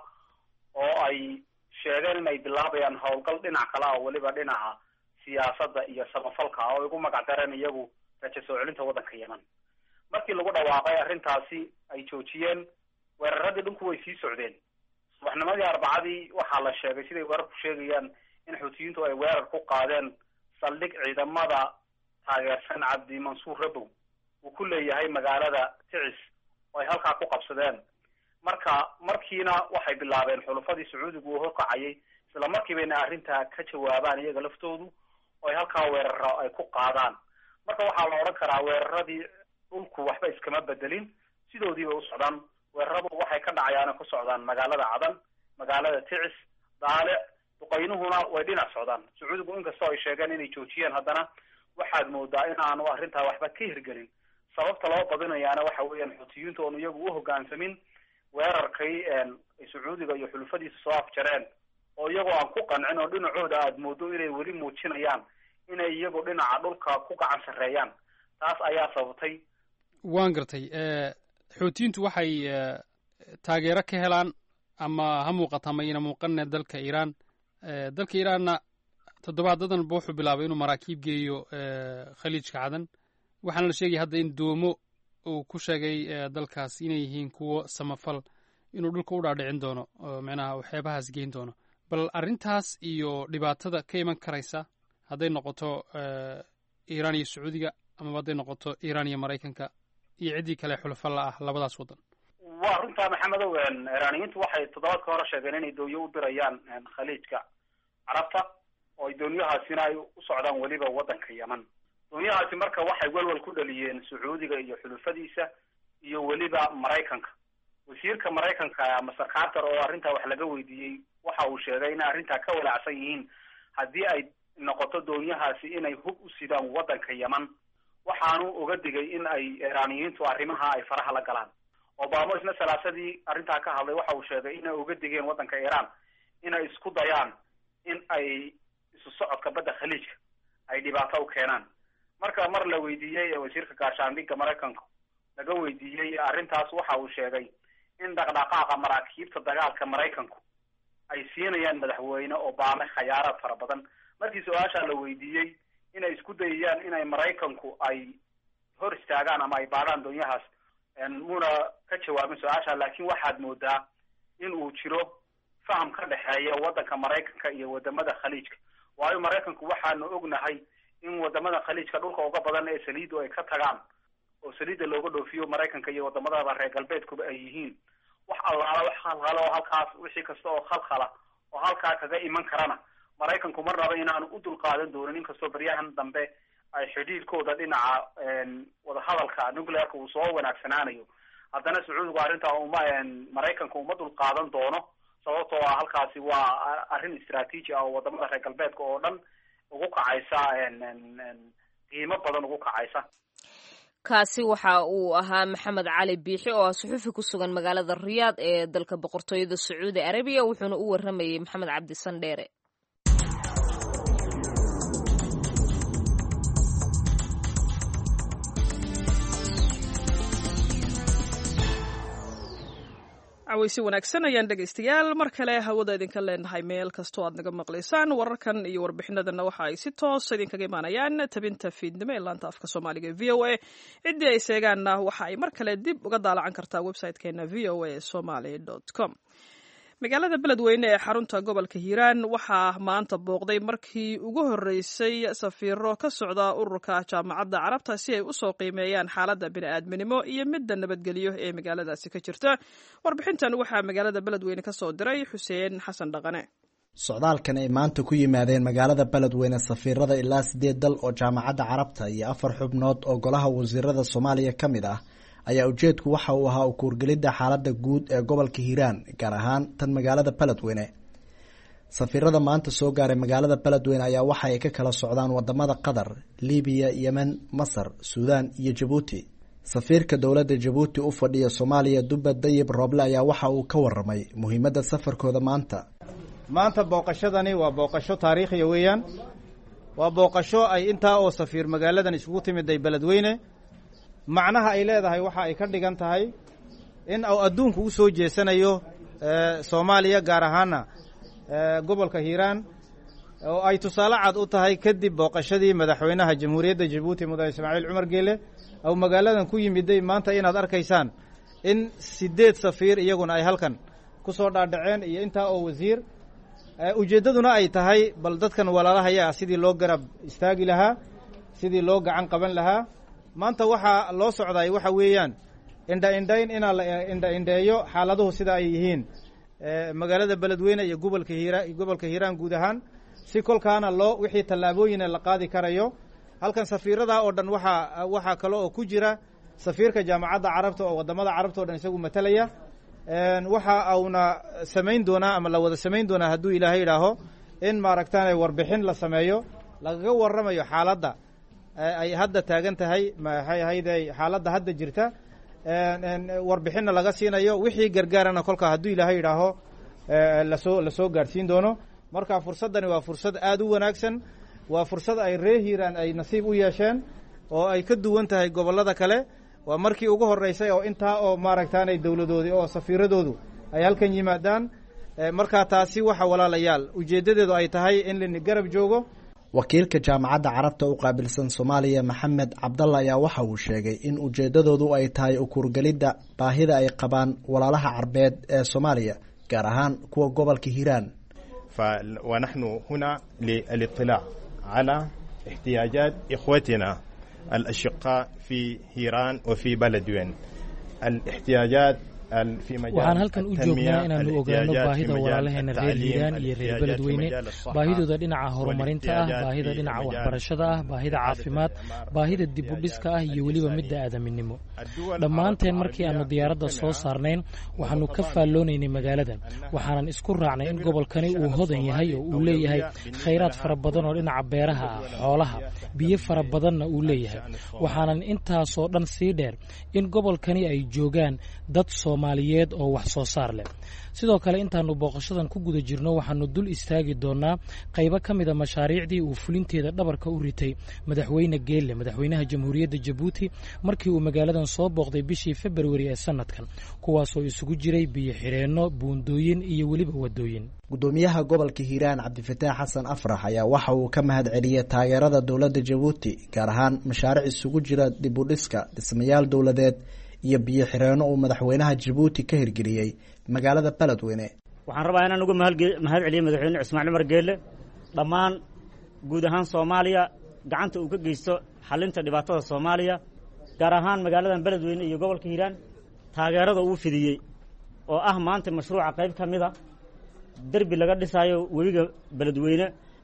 oo ay sheegeen inay bilaabayaan howlgal dhinac kale ah weliba dhinaca siyaasadda iyo samafalka ah oo igu magac dareen iyagu raja soo celinta waddanka yeman markii lagu dhawaaqay arrintaasi ay joojiyeen weeraradii dhulku way sii socdeen subaxnimadii arbacadii waxaa la sheegay siday weerarku sheegayaan in xuutiyiintu ay weerar ku qaadeen saldhig ciidamada taageersan cabdi mansuur rabow uu ku leeyahay magaalada ticis oo ay halkaa ku qabsadeen marka markiina waxay bilaabeen xulufadii sacuudigu uu horkacayay isla markiibayna arrintaa ka jawaabaan iyaga laftoodu oo ay halkaa weeraro ay ku qaadaan marka waxaa la odhan karaa weeraradii dhulku waxba iskama bedelin sidoodiibay u socdaan weeraradu waxay ka dhacayaan ku socdaan magaalada cadan magaalada ticis daalic duqaynuhuna way dhinac socdaan sacuudigu inkastoo ay sheegeen inay joojiyeen haddana waxaad moodaa in aanu arrintaa waxba ka hirgelin sababta loo badinayaana waxa weeyaan xuutiyiintu oonu iyagu u hoggaansamin weerarkay ay sacuudiga iyo xulufadiisa soo afjareen oo iyagoo aan ku qancin oo dhinacooda aada moodo inay weli muujinayaan inay iyagu dhinaca dhulka ku gacan sarreeyaan taas ayaa sababtay waan gartay xuutiyiintu waxay taageero ka helaan ama ha muuqata ama ina muuqanne dalka iiraan dalka iiraanna toddobaadadanba wuxuu bilaabay inuu maraakiib geeyo khaliijka cadan waxaana la sheegaya hadda in doomo uu ku sheegay dalkaas inay yihiin kuwo samafal inuu dhulka u dhaadhicin doono oo micnaha waxyaabahaas geyn doono bal arrintaas iyo dhibaatada ka iman karaysa hadday noqoto iiraan iyo sacuudiga amaba hadday noqoto iiraan iyo maraykanka iyo ciddii kale xulafa la ah labadaas waddan waa runtaa maxamedow iiraaniyiintu waxay toddobaadka hore sheegeen inay doonyo u dirayaan khaliijka carabta oo ay doonyahaasina ay u socdaan weliba waddanka yeman doonyahaasi marka waxay welwel ku dhaliyeen sacuudiga iyo xulufadiisa iyo weliba maraykanka wasiirka maraykanka master carter oo arrintaa wax laga weydiiyey waxa uu sheegay inay arrintaa ka walaacsan yihiin haddii ay noqoto doonyahaasi inay hub u sidaan waddanka yeman waxaanu uga digay in ay iiraaniyiintu arrimaha ay faraha la galaan obama isna salaasadii arrintaa ka hadlay waxa uu sheegay inay uga digeen waddanka iiraan inay isku dayaan in ay isu socodka badda khaliijka ay dhibaato u keenaan marka mar la weydiiyey wasiirka gaashaandhigga maraykanka laga weydiiyey arrintaas waxa uu sheegay in dhaqdhaqaaqa maraakiibta dagaalka maraykanku ay siinayaan madaxweyne obame khayaaraad fara badan markii su-aashaa la weydiiyey inay isku dayayaan inay maraykanku ay hor istaagaan ama ay baadhaan doonyahaas muuna ka jawaabin su-aasha laakiin waxaad moodaa in uu jiro faham ka dhexeeya waddanka maraykanka iyo wadamada khaliijka waayo maraykanku waxaanu ognahay in wadamada khaliijka dhulka uga badan ee saliidu ay ka tagaan oo saliidda looga dhoofiyo maraykanka iyo wadamadaba reer galbeedkuba ay yihiin wax allaala wax khalkhalo oo halkaas wixii kasta oo khalkhala oo halkaa kaga iman karana maraykanku mar naba inaanu u dulqaadan doonin inkastoo baryahan dambe ay xidhiidhkooda dhinaca wadahadalka nuclearka uu soo wanaagsanaanayo haddana sacuudigu arrintaa uma maraykanka uma dulqaadan doono sababtoo ah halkaasi waa arrin istraatiiji ah oo wadamada reer galbeedka oo dhan ugu kacaysa qiimo badan ugu kacaysa kaasi waxa uu ahaa maxamed cali biixi oo ah suxuufi ku sugan magaalada riyaad ee dalka boqortooyada sacuudi arabiya wuxuuna u waramayey maxamed cabdi sandheere caweysi wanaagsan ayaan dhegaystayaal mar kale hawada idinka leenahay meel kastoo aad naga maqlaysaan wararkan iyo warbixinadana waxa ay si toos idinkaga imaanayaan tabinta fiidnimo ee laanta afka soomaaliga e v o a ciddii ay seegaanna waxa ay mar kale dib uga daalacan kartaa website-keena v o a somaly com magaalada beledweyne ee xarunta gobolka hiiraan waxaa maanta booqday markii ugu horreysay safiiro ka socda ururka jaamacadda carabta si ay usoo qiimeeyaan xaaladda bini'aadminimo iyo midda nabadgelyo ee magaaladaasi ka jirta warbixintan waxaa magaalada beledweyne ka soo diray xuseen xasan dhaqane socdaalkan ay maanta ku yimaadeen magaalada beledweyne safiirada ilaa sideed dal oo jaamacadda carabta iyo afar xubnood oo golaha wasiirada soomaaliya ka mid ah ayaa ujeedku waxa uu ahaa ukuurgelidda xaaladda guud ee gobolka hiiraan gaar ahaan tan magaalada beledweyne safiirada maanta soo gaaray magaalada beledweyne ayaa waxa ay ka kala socdaan wadamada qatar libiya yemen masar suudaan iyo jabuuti safiirka dowladda jabuuti u fadhiya soomaaliya dubba dayib rooble ayaa waxa uu ka waramay muhiimadda safarkooda maanta maanta booqashadani waa booqasho taariikhiya weeyaan waa booqasho ay intaa oo safiir magaaladan isugu timiday beledweyne macnaha ay leedahay waxa ay ka dhigan tahay in uu adduunku u soo jeesanayo soomaaliya gaar ahaana gobolka hiiraan oo ay tusaale cad u tahay kadib booqashadii madaxweynaha jamhuuriyadda jabuuti mudane ismaaciil cumar geele ou magaaladan ku yimiday maanta inaad arkaysaan in sideed safiir iyaguna ay halkan ku soo dhaadhaceen iyo intaa oo wasiir ujeeddaduna ay tahay bal dadkan walaalahaya sidii loo garab istaagi lahaa sidii loo gacan qaban lahaa maanta waxaa loo socday waxa weeyaan indha indhayn inaa la indha indheeyo xaaladuhu sida ay yihiin magaalada beledweyne iyo gobolka hiira gobolka hiiraan guud ahaan si kolkaana loo wixii tallaabooyina la qaadi karayo halkan safiirada oo dhan waxaa waxaa kale oo ku jira safiirka jaamacadda carabta oo wadamada carabta o dhan isagu matalaya waxa auna samayn doonaa ama la wada samayn doonaa hadduu ilaahay idhaaho in maaragtaan warbixin la sameeyo lagaga warramayo xaaladda ay hadda taagan tahay maxay ahayde xaaladda hadda jirta warbixinna laga siinayo wixii gargaarana kolka hadduu ilaahay idhaaho lasoo lasoo gaadhsiin doono marka fursaddani waa fursad aada u wanaagsan waa fursad ay ree hiiraan ay nasiib u yeesheen oo ay ka duwan tahay gobollada kale waa markii ugu horreysay oo intaa oo maaragtaanay dowladoodii oo safiiradoodu ay halkan yimaadaan markaa taasi waxa walaalayaal ujeeddadeedu ay tahay in lini garab joogo wakiilka jaamacadda carabta u qaabilsan soomaaliya maxamed cabdalla ayaa waxa uu sheegay in ujeeddadoodu ay tahay ukuurgelidda baahida ay qabaan walaalaha carbeed ee soomaaliya gaar ahaan kuwa gobolka hiiraan ونحن هنا للاطلاع على احتياجات إخوتنا الأشقاء في هيران وفي بلدوين الاحتياجات waxaan halkan u joognaa inaannu ogaano baahida walaalaheena reer hiiraan iyo reer beledweyne baahidooda dhinaca horumarinta ah baahida dhinaca waxbarashada ah baahida caafimaad baahida dibudhiska ah iyo weliba midda aadaminimo dhammaanteen markii aannu diyaaradda soo saarnayn waxaannu ka faalloonaynay magaalada waxaanan isku raacnay in gobolkani uu hodan yahay oo uu leeyahay khayraad fara badan oo dhinaca beeraha ah xoolaha biyo fara badanna uu leeyahay waxaanan intaasoo dhan sii dheer in gobolkani ay joogaan dad soomaaliyeed oo wax soo saar leh sidoo kale intaannu booqashadan ku guda jirno waxaannu dul istaagi doonnaa qaybo ka mida mashaariicdii uu fulinteeda dhabarka u ritay madaxweyne geelle madaxweynaha jamhuuriyadda jabuuti markii uu magaaladan soo booqday bishii februari ee sannadkan kuwaasoo isugu jiray biyo xidheenno buundooyin iyo weliba waddooyin gudoomiyaha gobolka hiiraan cabdifataax xasan afrax ayaa waxa uu ka mahad celiyey taageerada dowladda jabuuti gaar ahaan mashaariic isugu jira dibudhiska dhismayaal dowladeed iyo biyo xireenno uu madaxweynaha jabuuti ka hirgeliyey magaalada beledweyne waxaan rabaa inaan uga mahad celiyo madaxweyne cismaan cumar geelle dhammaan guud ahaan soomaaliya gacanta uu ka geysto xalinta dhibaatada soomaaliya gaar ahaan magaaladan beledweyne iyo gobolka hiiraan taageerada uu fidiyey oo ah maanta mashruuca qayb ka mid a derbi laga dhisaayo webiga beledweyne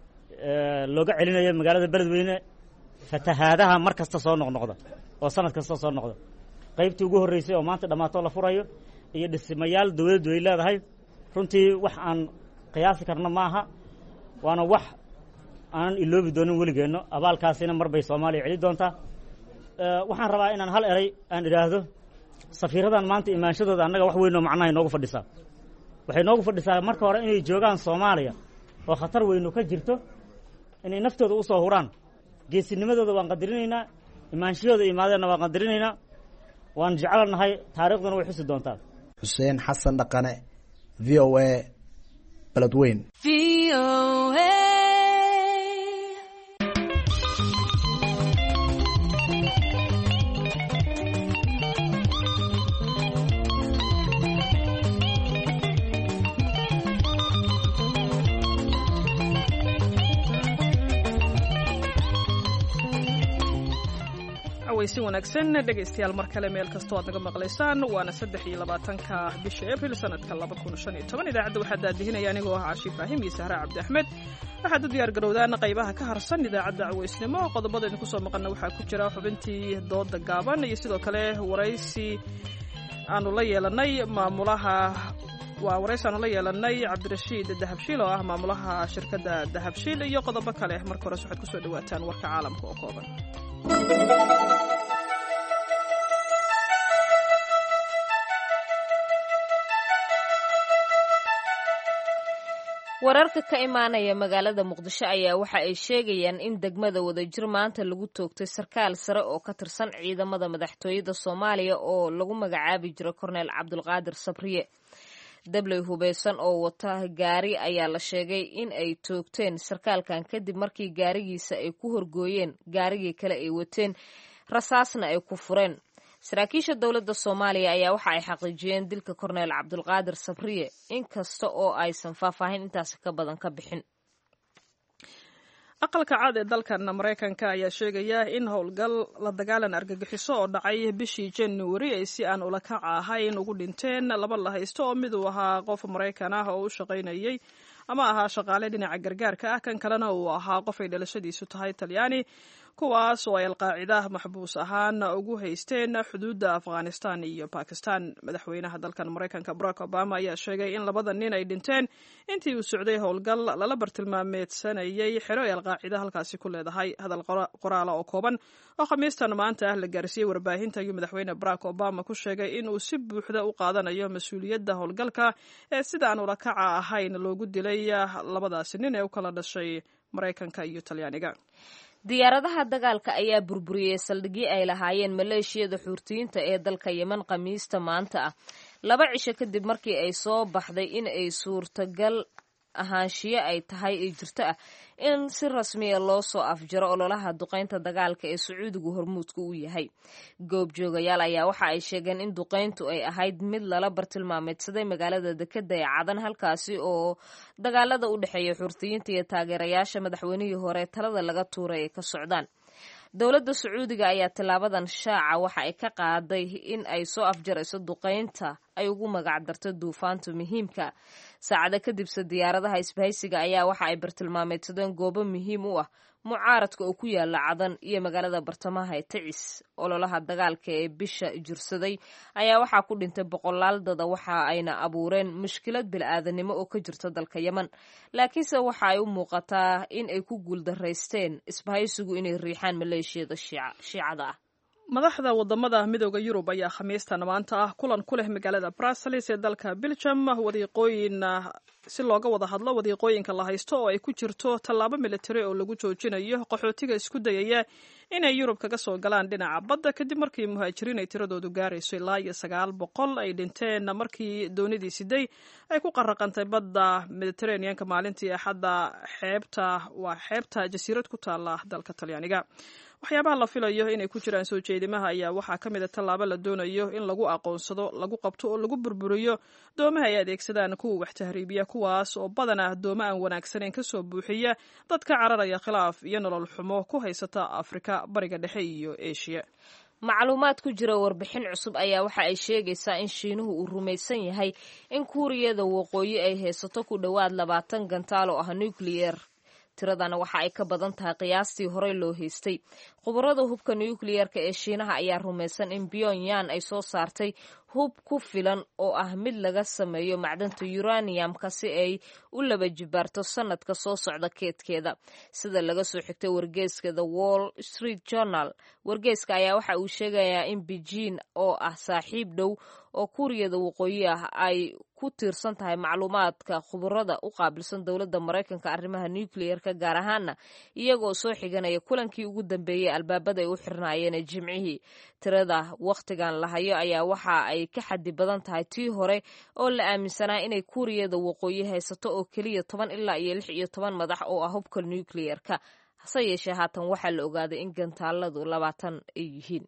looga celinayo magaalada beledweyne fatahaadaha mar kasta soo noqnoqda oo sanad kasta soo noqda qaybtii ugu horreysay oo maanta dhammaatoo la furayo iyo dhismayaal dowladdu ay leedahay runtii wax aan qiyaasi karno ma aha waana wax aanan iloobi doonin weligeenno abaalkaasina mar bay soomaaliya celi doontaa waxaan rabaa inaan hal eray aan idhaahdo safiiradan maanta imaanshadooda annaga wax weyn oo macnaha inoogu fadhisaa waxay noogu fadhisaa marka hore inay joogaan soomaaliya oo khatar weynu ka jirto inay naftooda u soo huraan geesinimadooda waan qadarinaynaa imaanshahooda imaadeenna waan qadarinaynaa waan jecelnahay taariikhduna way xusi doontaa xuseen xasan dhaqane v o a beledweyn cawaysi wanaagsan dhegaystayaal mar kale meel kastoo aad naga maqlaysaan waana saddex iyo labaatanka bisha abril sanadka laba kun shan iyo toban idaacadda waxaa daadihinaya anigoo ah caashi ibraahim iyo sahre cabdi axmed waxaad u diyaar garowdaan qaybaha ka harsan idaacadda cawaysnimo qodobada idinku soo maqana waxaa ku jira xubintii dooda gaaban iyo sidoo kale waraysi aanu la yeelanay maamulaha waa waraysi aanu la yeelanay cabdirashiid dahabshiil oo ah maamulaha shirkadda dahabshiil iyo qodobo kale marka hores waxaad kusoo dhawaataan warka caalamka oo kooban wararka ka imaanaya magaalada muqdisho ayaa waxa ay sheegayaan in degmada wadajir maanta lagu toogtay sarkaal sare oo ka tirsan ciidamada madaxtooyada soomaaliya oo lagu magacaabi jiro korneel cabdulqaadir sabriye dabley hubeysan oo wata gaari ayaa la sheegay in ay toogteen sarkaalkan kadib markii gaarigiisa ay ku horgooyeen gaarigii kale ay wateen rasaasna ay ku fureen saraakiisha dowladda soomaaliya ayaa waxa ay xaqiijiyeen dilka korneel cabdulqaadir sabriye inkasta oo aysan faahfaahin intaasi ka badan ka bixin aqalka cad ee dalkan maraykanka ayaa sheegaya in howlgal la dagaalan argagixiso oo dhacay bishii januari ay si aan ula kaca ahayn ugu dhinteen laba la haysto oo mid uu ahaa qof maraykan ah oo u shaqaynayay ama ahaa shaqaale dhinaca gargaarka ah kan kalena uu ahaa qof ay dhalashadiisu tahay talyaani kuwaas oo ay alqaacida maxbuus ahaan ugu haysteen xuduudda afghanistan iyo bakistan madaxweynaha dalkan maraykanka barack obama ayaa sheegay in labada nin ay dhinteen intii uu socday howlgal lala bartilmaameedsanayay xero ay alqaacida halkaasi ku leedahay hadal qoraala oo kooban oo khamiistan maanta ah la gaarsiiyey warbaahinta ayuu madaxweyne barack obama ku sheegay inuu si buuxda u qaadanayo mas-uuliyadda howlgalka ee sidaan ula kaca ahayn loogu dilay labadaasi nin ee u kala dhashay maraykanka iyo talyaaniga diyaaradaha dagaalka ayaa burburiyey saldhigyo ay lahaayeen maleeshiyada xuurtiyiinta ee dalka yemen khamiista maanta ah laba cisho kadib markii ay soo baxday in ay suurtagal ahaanshiyo ay tahay ee jirto ah in si rasmiya loo soo afjaro ololaha duqaynta dagaalka ee sacuudigu hormuudka u yahay goobjoogayaal ayaa waxa ay sheegeen in duqayntu ay ahayd mid lala bartilmaameedsaday magaalada dekeda ee cadan halkaasi oo dagaalada u dhexeeya xurtiyiinta iyo taageerayaasha madaxweynihii hore talada laga tuuray ay ka socdaan dowladda sacuudiga ayaa tilaabadan shaaca waxa ay ka qaaday in ay soo afjarayso duqaynta ay ugu magac darto duufaanta muhiimka saacado kadibse diyaaradaha isbahaysiga ayaa waxa ay bartilmaameedsadeen goobo muhiim u ah mucaaradka oo ku yaala cadan iyo magaalada bartamaha ee tacis ololaha dagaalka ee bisha jirsaday ayaa waxaa ku dhintay boqolaal dada waxa ayna abuureen mushkilad bil-aadanimo oo ka jirta dalka yemen laakiinse waxa ay u muuqataa in ay ku guuldaraysteen isbahaysigu inay riixaan maleeshiyada shiicada ah madaxda wadamada midooda yurub ayaa khamiistan maanta ah kulan ku leh magaalada brussels ee dalka belgium wadiiqooyin si looga wada hadlo wadiiqooyinka la haysto oo ay ku jirto tallaabo militari oo lagu joojinayo qaxootiga isku dayaya inay yurub kaga soo galaan dhinaca badda kadib markii muhaajiriin ay tiradoodu gaarayso ilaa iyo sagaal boqol ay dhinteen markii doonidii siday ay ku qaraqantay badda mediterraneanka maalintii axadda xeebta waa xeebta jasiirad ku taala dalka talyaaniga waxyaabaha la filayo inay ku jiraan soo jeedimaha ayaa waxaa ka mid a tallaabo la doonayo in lagu aqoonsado lagu qabto oo lagu burburiyo doomaha ay adeegsadaan kuwa wax tahriibiya kuwaas oo badanaa dooma aan wanaagsanayn kasoo buuxiya dad ka cararaya khilaaf iyo nolol xumo ku haysata afrika bariga dhexe iyo eshiya macluumaad ku jira warbixin cusub ayaa waxa ay sheegaysaa in shiinuhu uu rumaysan yahay in kuuriyada waqooyi ay haysato ku dhowaad labaatan gantaal oo ah nucleyer tiradana waxa ay ka badan tahay qiyaastii horey loo haystay khubarada hubka nucleyer-ka ee shiinaha ayaa rumaysan in pyongyang ay soo saartay hub ku filan oo ah mid laga sameeyo macdanta uraniumka si ay u laba jibaarto sanadka soo socda keedkeeda sida laga soo xigtay wargeyska the wall street journal wargeyska ayaa waxa uu sheegayaa in beijing oo ah saaxiib dhow oo kuuriyada waqooyi ah ay ku tiirsan tahay macluumaadka khubarada u qaabilsan dowladda maraykanka arrimaha nucleyer-ka gaar ahaana iyagoo soo xiganaya kulankii ugu dambeeyey albaabada ay u xirnaayeen jimcihii tirada wakhtigan la hayo ayaa waxa ay ka xadi badan tahay tii hore oo la aaminsanaa inay kuuriyada waqooyi haysato oo keliya toban ilaa iyo lix iyo toban madax oo ah hubka nucleyer-ka hase yeeshee haatan waxaa la ogaaday in gantaaladu labaatan ay yihiin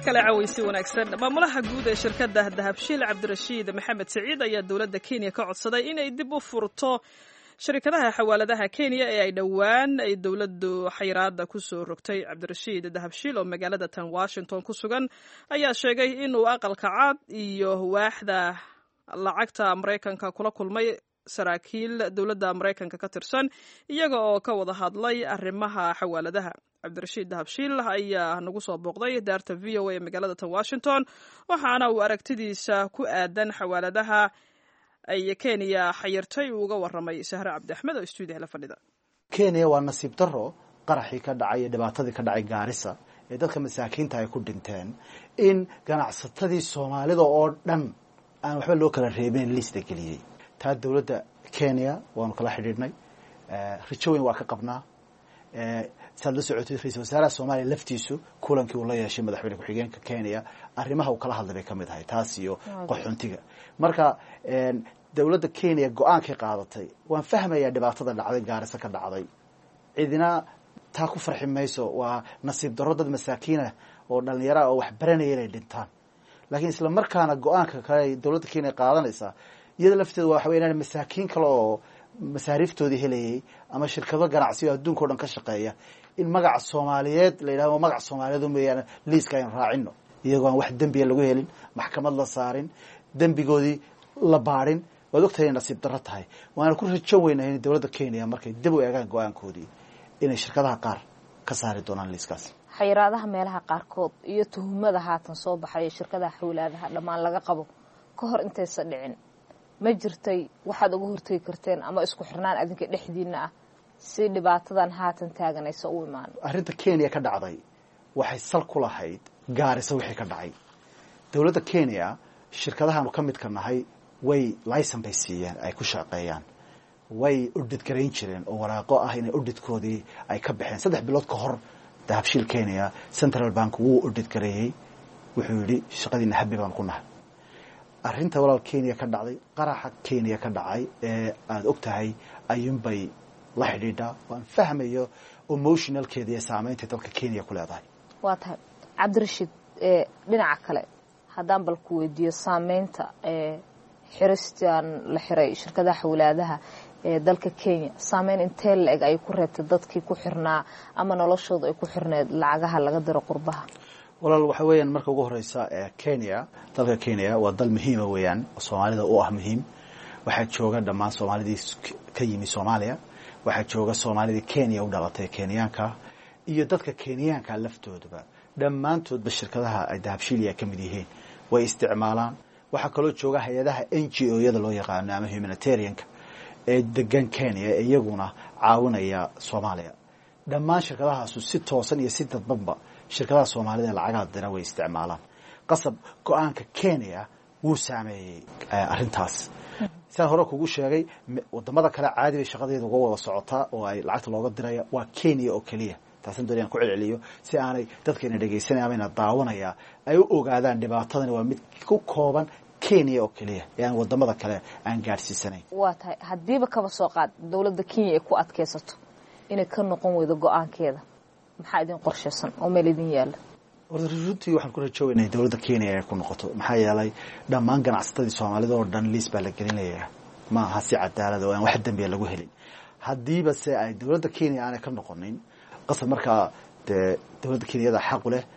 kale cawaysi wanaagsan maamulaha guud ee shirkadda dahabshiil cabdirashiid maxamed siciid ayaa dowladda kenya ka codsaday inay dib u furto shirkadaha xawaaladaha kenya ee ay dhowaan ay dowladdu xayiraada ku soo rogtay cabdirashiid dahabshiil oo magaalada tan washington ku sugan ayaa sheegay inuu aqalka cad iyo waaxda lacagta maraykanka kula kulmay saraakiil dowladda maraykanka ka tirsan iyaga oo ka wada hadlay arrimaha xawaaladaha cabdirashiid dahabshiil ayaa nagu soo booqday daarta v o a ee magaalada tan washington waxaana uu aragtidiisa ku aadan xawaaladaha ay kenya xayirtay uu uga waramay sahre cabdi axmed oo stuudiyaha la fadhida kenya waa nasiib daro qaraxii ka dhacay iyo dhibaatadii ka dhacay gaarisa ee dadka masaakiinta ay ku dhinteen in ganacsatadii soomaalida oo dhan aan waxba loo kala reebin liista geliyey taa dowladda kenya waanu kala xidhiidhnay rajo weyn waa ka qabnaa saad la socotay ra-isul wasaaraha soomaaliya laftiisu kulankii uu la yeeshay madaxweyne ku-xigeenka kenya arrimaha uu kala hadlay bay ka mid ahay taas iyo qaxoontiga marka dowladda kenya go-aankay qaadatay waan fahmayaa dhibaatada dhacday gaarisa ka dhacday cidina taa ku farxi mayso waa nasiib darro dad masaakiinah oo dhallinyaraha oo wax baranaya inay dhintaan laakiin isla markaana go-aanka kale dowladda kenya qaadanaysaa iyada lafteeda waxa wey inaan masaakiin kale oo masaariiftoodii helayay ama shirkado ganacsiyo adduunka o dhan ka shaqeeya in magaca soomaaliyeed la yidhahdo magaca soomaaliyeed mooyaane liiska aynu raacino iyagoo aan wax dembiya lagu helin maxkamad la saarin dembigoodii la baadhin waad ogtahay inay nasiib darro tahay waana ku rajo weynahay in dowladda kenya markay dib u eegaan go-aankoodii inay shirkadaha qaar ka saari doonaan liiskaas xayiraadaha meelaha qaarkood iyo tuhumada haatan soo baxaya shirkadaha xawlaadaha dhammaan laga qabo ka hor intaysa dhicin ma jirtay waxaad uga hortegi karteen ama isku xirnaan adinka dhexdiina ah si dhibaatadan haatan taaganaysa u imaan arrinta kenya ka dhacday waxay sal ku lahayd gaarisa wixii ka dhacay dowladda kenya shirkadahaanu ka midka nahay way licen bay siiyeen ay ku shaqeeyaan way udhidgarayn jireen oo waraaqo ah inay udhidkoodii ay ka baxeen saddex bilood ka hor dahabshiil kenya central bank wuu udhidgareeyey wuxuu yidhi shaqadiina habi baan ku nahay arrinta walaal kenya ka dhacday qaraxa kenya ka dhacay ee aada og tahay ayuunbay la xidhiidhaa waan fahmayo emotionalkeeda iyo saameynta dalka kenya ku leedahay waa tahay cabdirashiid dhinaca kale haddaan bal ku weydiiyo saameynta xiristan la xiray shirkadaha xawlaadaha ee dalka kenya saameyn intee la-eg ay ku reebtay dadkii ku xirnaa ama noloshooda ay ku xirneed lacagaha laga diro qurbaha walaal waxa weeyaan marka ugu horeysa kenya dalka kenya waa dal muhiima weeyaan oo soomaalida u ah muhiim waxaa jooga dhammaan soomaalidii ka yimi soomaaliya waxaa jooga soomaalidii kenya u dhalatay kenyaanka iyo dadka kenyaanka laftoodaba dhammaantoodba shirkadaha ay dahabshiiliya ka mid yihiin way isticmaalaan waxaa kaloo jooga hay-adaha n g o yada loo yaqaano ama humanitarianka ee degan kenya ee iyaguna caawinaya soomaaliya dhammaan shirkadahaasu si toosan iyo si dadbanba shirkadaha soomaalida ee lacagaha dira way isticmaalaan qasab go-aanka kenya wuu saameeyey arrintaas sidaan hore kugu sheegay wadamada kale caadi bay shaqadeeda uga wada socotaa oo ay lacagta looga diraya waa kenya oo keliya taasan doonayaan ku celceliyo si aanay dadkayna dhegaysanaya ama ina daawanaya ay u ogaadaan dhibaatadani waa mid ku kooban kenya oo keliya ee aan wadamada kale aan gaadhsiisanayn waa tahay haddiiba kaba soo qaad dowladda kenya ay ku adkaysato inay ka noqon weydo go-aankeeda maxaa idin qorshaysan oo meel idin yaala runtii waxaan ku rajooweynay dowladda kenya inay ku noqoto maxaa yeelay dhammaan ganacsatadii soomaalida oo dhan liis baa la gelinayaa ma aha si cadaalada oo aan wax dembiya lagu helin haddiiba se ay dowladda kenya aanay ka noqonin qasab markaa dee dowladda kenyada xaqu leh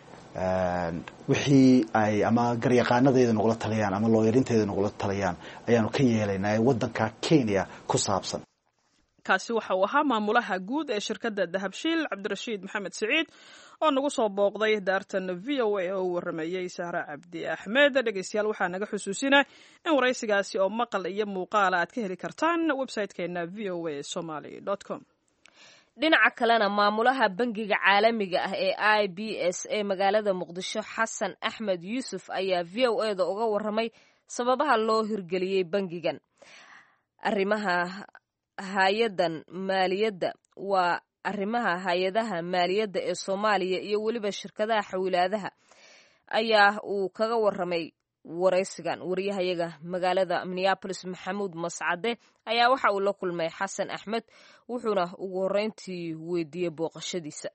wixii ay ama garyaqaanadeeda nagula taliyaan ama looyarinteeda nagula taliyaan ayaanu ka yeelaynaa ee waddanka kenya ku saabsan kaasi waxa uu ahaa maamulaha guud ee shirkadda dahabshiil cabdirashiid maxamed siciid oo nagu soo booqday daartan v o a oo u warameeyey sahre cabdi axmed dhegeystayaal waxaa naga xusuusina in waraysigaasi oo maqal iyo muuqaala aad ka heli kartaan website-keena v o a somaly com dhinaca kalena maamulaha bangiga caalamiga ah ee i b s ee magaalada muqdisho xasan axmed yuusuf ayaa v o e da uga waramay sababaha loo hirgeliyey bangigan arrimaha hay-adan maaliyadda waa arrimaha hay-adaha maaliyadda ee soomaaliya iyo weliba shirkadaha xawilaadaha ayaa uu kaga waramay waraysigan wariyahayaga magaalada minneabolis maxamuud mascade ayaa waxa uu la kulmay xasan axmed wuxuuna ugu horreyntii weydiiyey booqashadiisa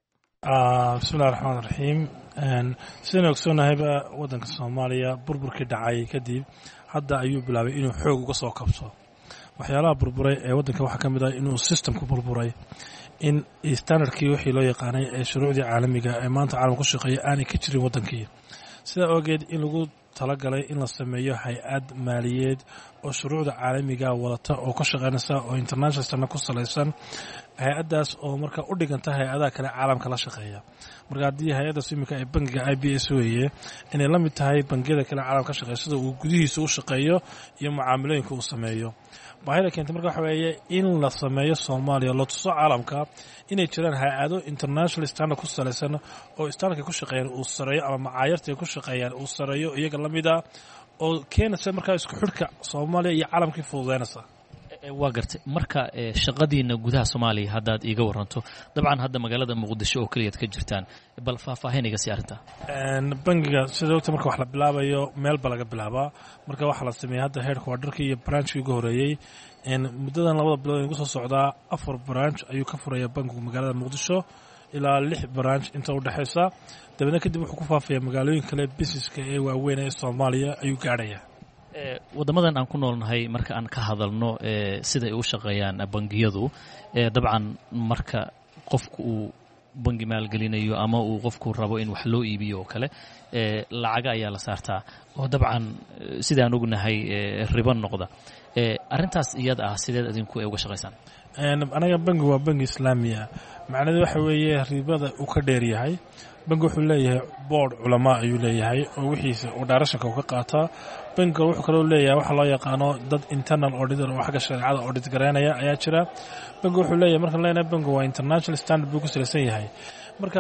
bismillahi raxmaan raxiim sidaynu ogsoonnahayba waddanka soomaaliya burburkii dhacay kadib hadda ayuu bilaabay inuu xoog uga soo kabto waxyaalaha burburay ee waddanka waxaa ka mid ah inuu systemku burburay in standardkii wixii loo yaqaanay ee shuruucdii caalamiga ee maanta caalam ku shaqeeya aanay ka jirin waddankii sidaa ogeed in lagu talagalay in la sameeyo hay-ad maaliyeed oo shuruucda caalamiga wadata oo ka shaqeynaysa oo international standard ku salaysan hay-addaas oo marka u dhiganta hay-adaha kale caalamka la shaqeeya marka haddii hay-addaas iminka ee bangiga i b s weeye inay la mid tahay bangiyada kale caalamka ka shaqeeya sida uu gudihiisa u shaqeeyo iyo mucaamalooyinka uu sameeyo baahida keentay marka waxa weeye in la sameeyo soomaaliya la tuso caalamka inay jiraan hay-ado international standard ku salaysan oo standardka ku shaqeeyaan uu sareeyo ama macaayarta ay ku shaqeeyaan uu sareeyo iyaga la mid ah oo keenaysa markaa isku xidhka soomaaliya iyo caalamkii fududeynaysa waa gartay marka shaqadiina gudaha soomaaliya haddaad iiga waranto dabcan hadda magaalada muqdisho oo keliyaad ka jirtaan bal faahfaahin iga sii arrintaa bangiga sida ogta marka wax la bilaabayo meel ba laga bilaabaa marka waxaa la sameeyey hadda heerka waa dharkii iyo branchkii ugu horeeyey muddadan labada bilood igu soo socdaa afar branch ayuu ka furaya bankigu magaalada muqdisho ilaa lix branch inta u dhexaysa dabeedna kadib wuxuu ku faafaya magaalooyin kale busineska ee waaweyn ee soomaaliya ayuu gaadhaya waddamadan aan ku noolnahay marka aan ka hadalno siday u shaqeeyaan bangiyadu dabcan marka qofku uu bangi maalgelinayo ama uu qofku rabo in wax loo iibiyo oo kale lacaga ayaa la saartaa oo dabcan sidaan ognahay ribo noqda arrintaas iyada ah sideed adinku uga shaqaysaan anaga bangi waa bangi islaamiya macnahedu waxa weeye ribada uu ka dheer yahay bangi wuxuu leeyahay boord culamaa ayuu leeyahay oo wixiisa uu dhaarashanka uu ka qaataa bangiga wuxuu kaloo leeyahay waxa loo yaqaano dad internal auditor oo xagga shareecada audit garaynaya ayaa jira bangi wuxuu leeyahay markaan leenahay bangi waa international standard buu ku salaysan yahay marka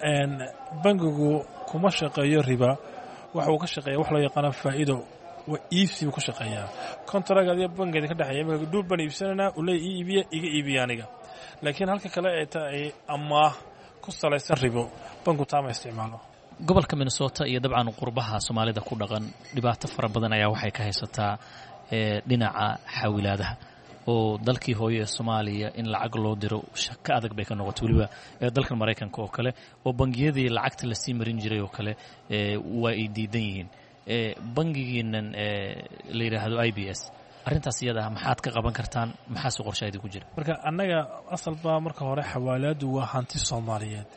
bangigu kuma shaqeeyo riba waxa uu ka shaqeeya wax loo yaqaano faa'iido waa iibsi buu ku shaqeeyaa contract adiga bangeeda ka dhexeeya imika dhuul baan iibsanaynaa uu leeya ii iibiya iga iibiya aniga laakiin halka kale ee ta ay amaah ku salaysan ribo banku taama isticmaalo gobolka minnesota iyo dabcan qurbaha soomaalida ku dhaqan dhibaato fara badan ayaa waxay ka haysataa dhinaca xawilaadaha oo dalkii hooye ee soomaaliya in lacag loo diro shaka adag bay ka noqotay weliba dalkan maraykanka oo kale oo bangiyadii lacagta lasii marin jiray oo kale waa ay diidan yihiin bangigiinan la yidhaahdo i b s arrintaas iyada ah maxaad ka qaban kartaan maxaase qorshaadi ku jira marka annaga asalba marka hore xawaalaadu waa hanti soomaaliyeed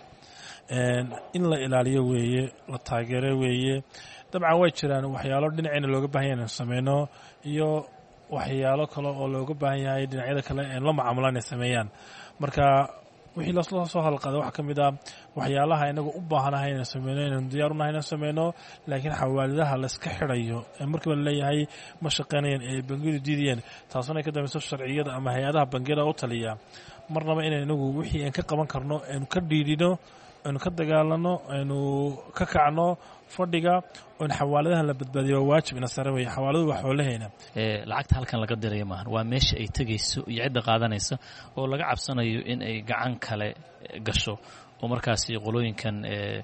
in la ilaaliyo weeye la taageero weeye dabcan way jiraan waxyaalo dhinaceyna looga baahan yahay inaan sameyno iyo waxyaalo kale oo looga baahan yahay dhinacyada kale een la macaamula inay sameeyaan marka wixii lasla soo hadalqaaday waxaa ka mid ah waxyaalaha inagu u baahanahay inaan sameyno inaan diyaar unahay inaan sameyno laakiin xawaalidaha layska xidhayo ee markiiba laleeyahay ma shaqeynayaan ee bangiyadu diidayeen taasuna ay ka dambayso sharciyada ama hay-adaha bangiyada u taliya marnaba inaan inagu wixii aan ka qaban karno aynu ka dhiidhino aynu ka dagaalano aynu ka kacno fadhiga oon xawaaladahan la badbaadiyo waa waajib ina sare weeye xawaaladu waa xoolaheena lacagta halkan laga diraya maahan waa meesha ay tegayso iyo cidda qaadanaysa oo laga cabsanayo in ay gacan kale gasho oo markaasi qolooyinkan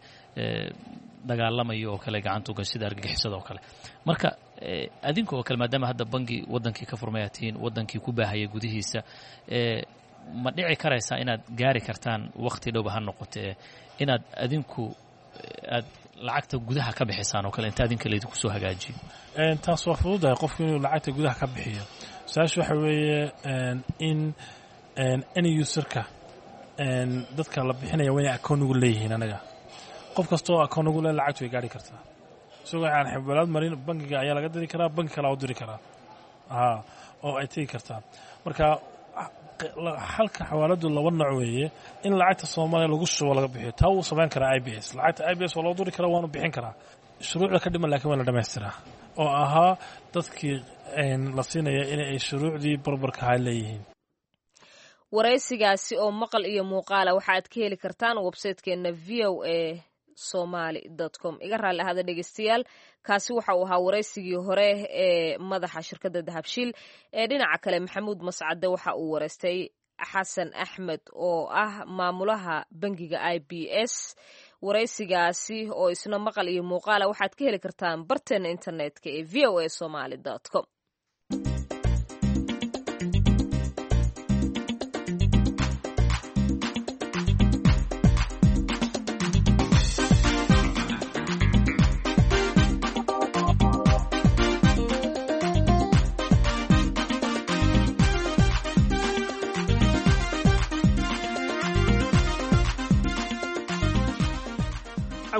dagaalamaya oo kale gacanta ugasho sida argagixisada oo kale marka adinka oo kale maadaama hadda bangi waddankii ka furmaya tihiin waddankii ku baahaya gudihiisa ma dhici karaysaa inaad gaari kartaan wakhti dhowba ha noqotee inaad adinku aad lacagta gudaha ka bixisaan oo kale inta adinka laydinku soo hagaajiyo taas waa fududahay qofku inuu lacagta gudaha ka bixiyo su-aasha waxa weeye in any userka dadka la bixinaya waa inay akoon ugu leeyihiin anaga qof kastoo akoon ugu le lacagtu way gaari kartaa isagoo aan xibalaad marin bangiga ayaa laga diri karaa bangi kalea u diri karaa a oo ay tegi kartaa marka halka xawaaladu laba nooc weeye in lacagta soomaaliya lagu shubo laga bixiyo taa wuu samayn karaa i b s lacagta i b s waa loo duri karaa waanu bixin karaa shuruucda ka dhiman lakin waa la dhamaystiraa oo ahaa dadkii la siinaya in ay shuruucdii barbarkaha leeyihiin waraysigaasi oo maqal iyo muuqaala waxaad ka heli kartaan websaytekeenna v o a somaly com iga raalli ahada dhegeystayaal kaasi waxa uu ahaa waraysigii hore ee madaxa shirkadda dahabshiil ee dhinaca kale maxamuud mascade waxa uu waraystay xasan axmed oo ah maamulaha bangiga i b s waraysigaasi oo isna maqal iyo muuqaala waxaad ka heli kartaan barteena internetka ee v o a somaly com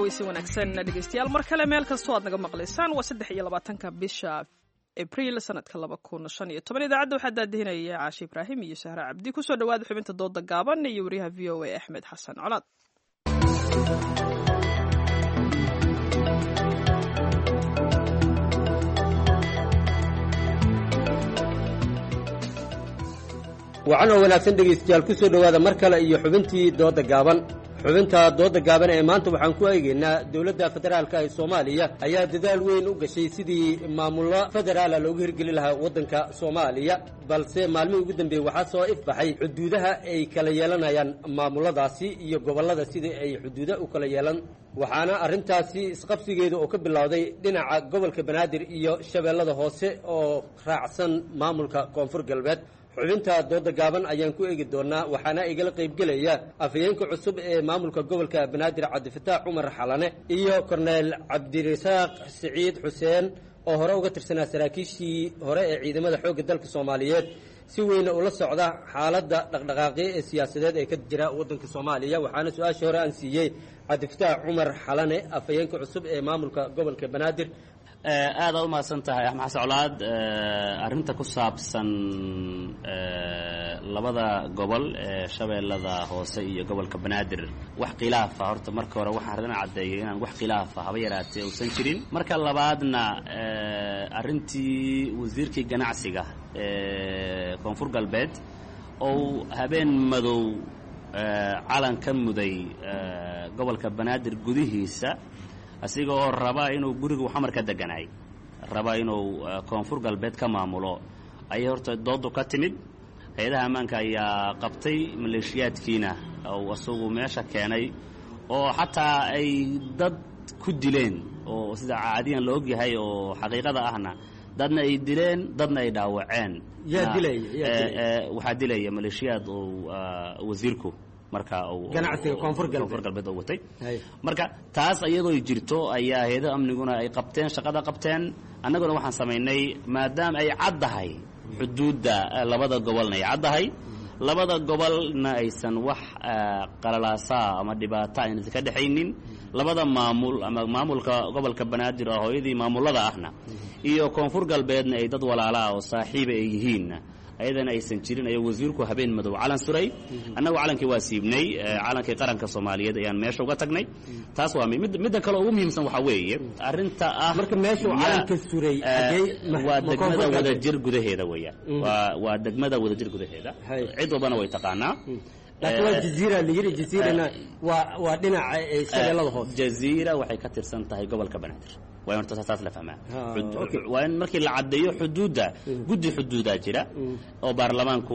caweysi wanaagsan dhegeystayaal mar kale meel kastoo aad naga maqlaysaan waa saddex iyo labaatanka bisha abriil sanadka laba kun shan iyo toban idaacadda waxaa daadihinaya caashi ibraahim iyo sahre cabdi kusoo dhawaada xubinta dooda gaaban iyo wariyaha v o a axmed xasan colaad wacan oo wanaagsan dhegaystayaal ku soo dhowaada mar kale iyo xubintii dooda gaaban xubinta dooda gaaban ee maanta waxaan ku eegaynaa dowladda federaalka ee soomaaliya ayaa dadaal weyn u gashay sidii maamullo federaala loogu hirgeli lahaa waddanka soomaaliya balse maalmihii ugu dambeeyey waxaa soo ifbaxay xuduudaha ay kala yeelanayaan maamulladaasi iyo gobollada sidii ay xuduuda u kala yeelan waxaana arrintaasi isqabsigeeda oo ka bilowday dhinaca gobolka banaadir iyo shabeellada hoose oo raacsan maamulka koonfur galbeed xubinta dooda gaaban ayaan ku eegi doonaa waxaana igala qaybgelaya afhayeenka cusub ee maamulka gobolka banaadir cabdifataax cumar xalane iyo korneyl cabdirasaaq siciid xuseen oo hore uga tirsanaa saraakiishii hore ee ciidamada xoogga dalka soomaaliyeed si weyna ula socda xaaladda dhaqdhaqaaqyo ee siyaasadeed ee ka jira waddanka soomaaliya waxaana su-aashii hore aan siiyey cabdifataax cumar xalane afhayeenka cusub ee maamulka gobolka banaadir aada u mahadsan tahay axmed xasan colaad arrinta ku saabsan labada gobol ee shabeellada hoose iyo gobolka banaadir wax khilaafa horta marka hore waxaan rabana caddeeyay inaan wax khilaafa haba yaraatee uusan jirin marka labaadna arrintii wasiirkii ganacsiga ee koonfur galbeed ou habeen madow calan ka muday gobolka banaadir gudihiisa asiga oo raba inuu gurigu xamar ka deganaay raba inuu koonfur galbeed ka maamulo ayay horta doodu ka timid hay-adaha ammaanka ayaa qabtay maleeshiyaadkiina ou isagu meesha keenay oo xataa ay dad ku dileen oo sida caadiyan la ogyahay oo xaqiiqada ahna dadna ay dileen dadna ay dhaawaceen yaa dilaya yaa dilaya waxaa dilaya maleeshiyaad oo wasiirku marka ganacsiga koonfur galbeed koonfur galbeed oo watay marka taas iyadoo jirto ayaa hay-ada amniguna ay qabteen shaqada qabteen annaguna waxaan samaynay maadaama ay caddahay xuduudda labada gobolna ay caddahay labada gobolna aysan wax qalalaasaa ama dhibaata aynasa ka dhexaynin labada maamul ama maamulka gobolka banaadir oo hooyadii maamullada ahna iyo koonfur galbeedna ay dad walaalaa oo saaxiiba ay yihiinna ayadana aysan jirin ayo wasiirku habeen madow calan suray annagu calankii waa siibnay calankii qaranka soomaaliyeed ayaan meesha uga tagnay taas waa mid midda kale ugu muhiimsan waxaa weeye arrinta ah marka meeshuu calanka suray waa degmada wadajir gudaheeda weeyaan waa waa degmada wadajir gudaheeda cid walbana way taqaanaa laakiin waa jaziira la yidhi jaziirana waa waa dhinaca shabeellada hoose jaziira waxay ka tirsan tahay gobolka banaadir waa in horta saas la fahmaa waa in markii la caddeeyo xuduudda guddi xuduudaa jira oo baarlamaanku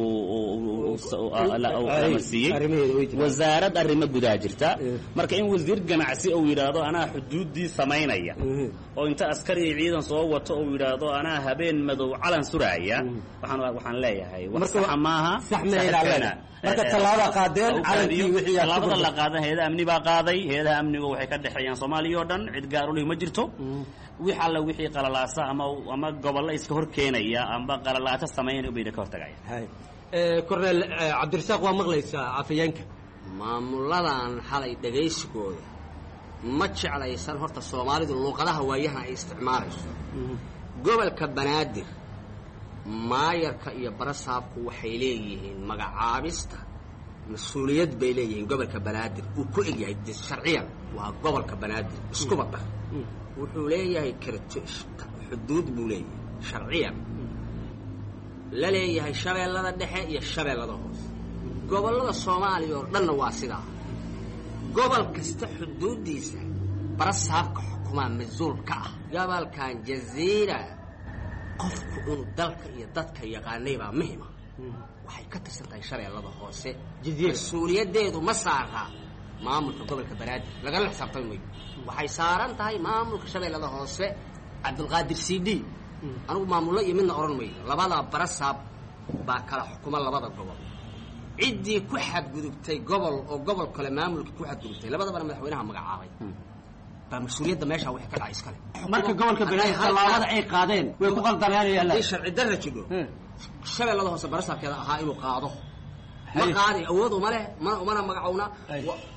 amarsiiyey wasaarad arrimo gudaa jirta marka in wasiir ganacsi uu yidhaahdo anaa xuduuddii samaynaya oo inta askari iyo ciidan soo wato uu yidhaahdo anaa habeen madow calan suraaya waxaan waxaan leeyahay wax saxa maaha marka tallaabada qaadeen calankii wixii tallaabada la qaadan hay-ada amni baa qaaday hay-adaha amnigu waxay ka dhexeeyaan soomaaliya oo dhan cid gaar u lih ma jirto wix alla wixii qalalaasa ama ama gobollo iska hor keenaya amba qalalaato samaynaya ubayna ka hortagaya korneel cabdirasaaq waa maqlaysaa afayeenka maamulladan xalay dhegaysigooda ma jeclaysan horta soomaalidu luuqadaha waayahan ay isticmaalayso gobolka banaadir maayarka iyo barasaabku waxay leeyihiin magacaabista mas-uuliyad bay leeyihiin gobolka banaadir uu ku egyahay sharciyan waa gobolka banaadir iskuba dhar wuxuu leeyahay karto xuduud buu leeyahay sharciyan la leeyahay shabeellada dhexe iyo shabeellada hoose gobollada soomaaliya oo dhanna waa sidaa gobol kasta xuduuddiisa barasaabka xukumaa mas-uul ka ah gobolkan jaziira qofku inuu dalka iyo dadka yaqaanay baa muhima waxay ka tirsan tahay shabeellada hoose mas-uuliyaddeedu ma saaraa maamulka gobolka banaadir lagala xisaabtami mayo waxay saaran tahay maamulka shabeellada hoose cabdulqaadir c d anugu maamullo iyo midna odhan mayo labada barasaab baa kala xukuma labada gobol ciddii ku xadgudubtay gobol oo gobol kale maamulka ku xadgudubtay labadabana madaxweynaha magacaabay baa mas-uuliyadda meesha waxay ka dhacay iskale marka gobolka banaadir tallaabada ay qaadeen way ku qaldaneenayaan haday sharci darra jidho shabeellada hoose barasaabkeeda ahaa inuu qaado ma qaadi awood uma leh mana umana magacowna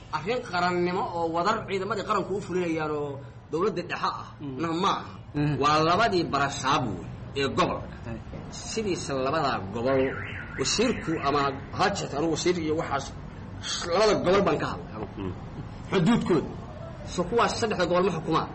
arrin qarannimo oo wadar ciidamadii qaranku u fulinayaan oo dowladda dhexe ah na ma aha waa labadii barasaab wey ee gobolka sidiisa labadaa gobol wasiirku ama hajet anu wasiir iyo waxaas labada gobol baan ka hadlay anugu xuduudkooda so kuwaas saddexda gobol ma xukumaan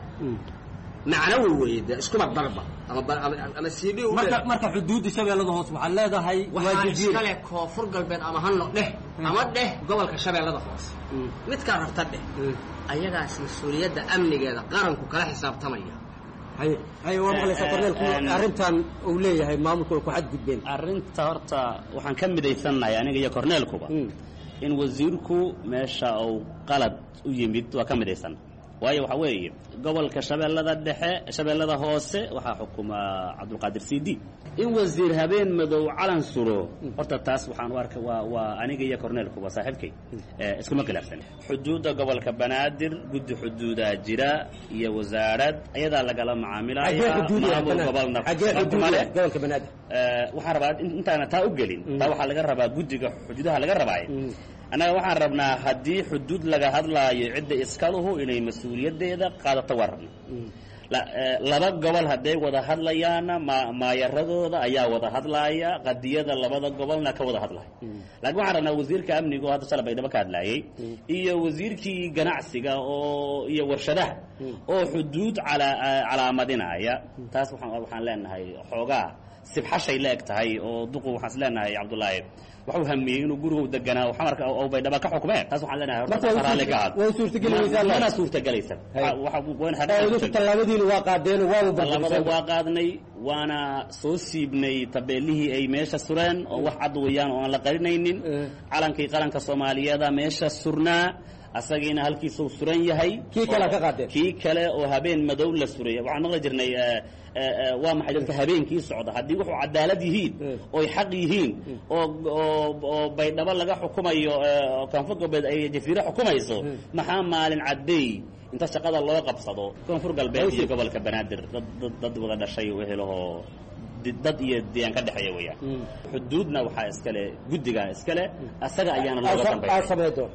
macnawi weeye dee iskuma darba ama ba- ama ama cd u marka leh. marka xuduudda shabeellada hoose waxaad leedahay waa waxaa jaziira iskale koonfur galbeed ama hano dheh ama dheh gobolka shabeellada hoose midkaa rabta dheh ayagaas mas-uuliyadda amnigeeda qaranku kala xisaabtamaya haye haye waa maqlaysaa korneelku arrintan uu leeyahay maamulku way ku xadgudbeen arrinta horta waxaan ka midaysannahay aniga iyo korneelkuba in wasiirku meesha uu qalad u yimid waa ka midaysan waayo waxa weeye gobolka shabeellada dhexe shabeellada hoose waxaa xukuma cabdulqaadir cd in wasiir habeen madow calan suro horta taas waxaan u arkay waa waa aniga iyo korneelkuba saaxiibkay Eh, iskuma khilaafsan xuduudda gobolka banaadir guddi xuduudaa jira iyo wasaarad ayadaa lagala xagee macaamilaya xuduudiya maamul gobolna xagee xuduudiya gobolka banaadir Eh, waxaan rabaa in- intaana taa u gelin taa waxaa laga rabaa guddiga xuduudaha laga rabaaye annaga waxaan rabnaa haddii xuduud laga hadlaayo cidda iskaluhu inay mas-uuliyaddeeda qaadato waa rabna La- eh, laba gobol hadday wada hadlayaana ma- maayaradooda ayaa wada hadlaaya qadiyada labada gobolna ka wada hadlaya laakiin waxaan rabnaa wasiirka amniga oo hadda shalay baydhabo ka hadlaayay iyo wasiirkii ganacsiga oo iyo warshadaha oo xuduud calaa- calaamadinaya taas waxaan waxaan leenahay xoogaa sibxashay la eg tahay oo duqu waxaan is leenahay cabdullaahi waxuu hamiyey inuu gurigu deganaa xamarka oo baydhaba ka xukmeen taas waxaan leenahay horta Marka way raalli ka suurta- way suurtagelinaysaa mana leedahay. suurtagelaysa Hay. Waxa- waxa- wayn oo idinku xaqiiqatan- tallaabadiina waa qaadeen waaba labada barbariseen waa qaadnay waana soo siibnay tabeelihii ay meesha sureen oo wax cad weeyaan oo aan la qarinaynin calankii qaranka soomaaliyeeda meesha surnaa asagiina halkiisuu suran yahay Kii kale ka qaadeen. kii kale oo habeen madow la suray waxaan maqli jirnay eh, eh, eh, waa maxay dadka habeenkii socda haddii wuxuu cadaalad yihiin oy xaq yihiin oo oo oo baydhabo laga xukumayo eh, oo koonfur galbeed ay jafiiro xukumayso maxaa maalin cadeey inta shaqada loo qabsado koonfur galbeed iyo gobolka banaadir dad dad dad wada dhashay wehelahoo di- dad iyo diyaan ka dhexeeya weeyaan xuduudna waxaa iskale guddigaa iskale asaga ayaana looga aa dambeeya samay doon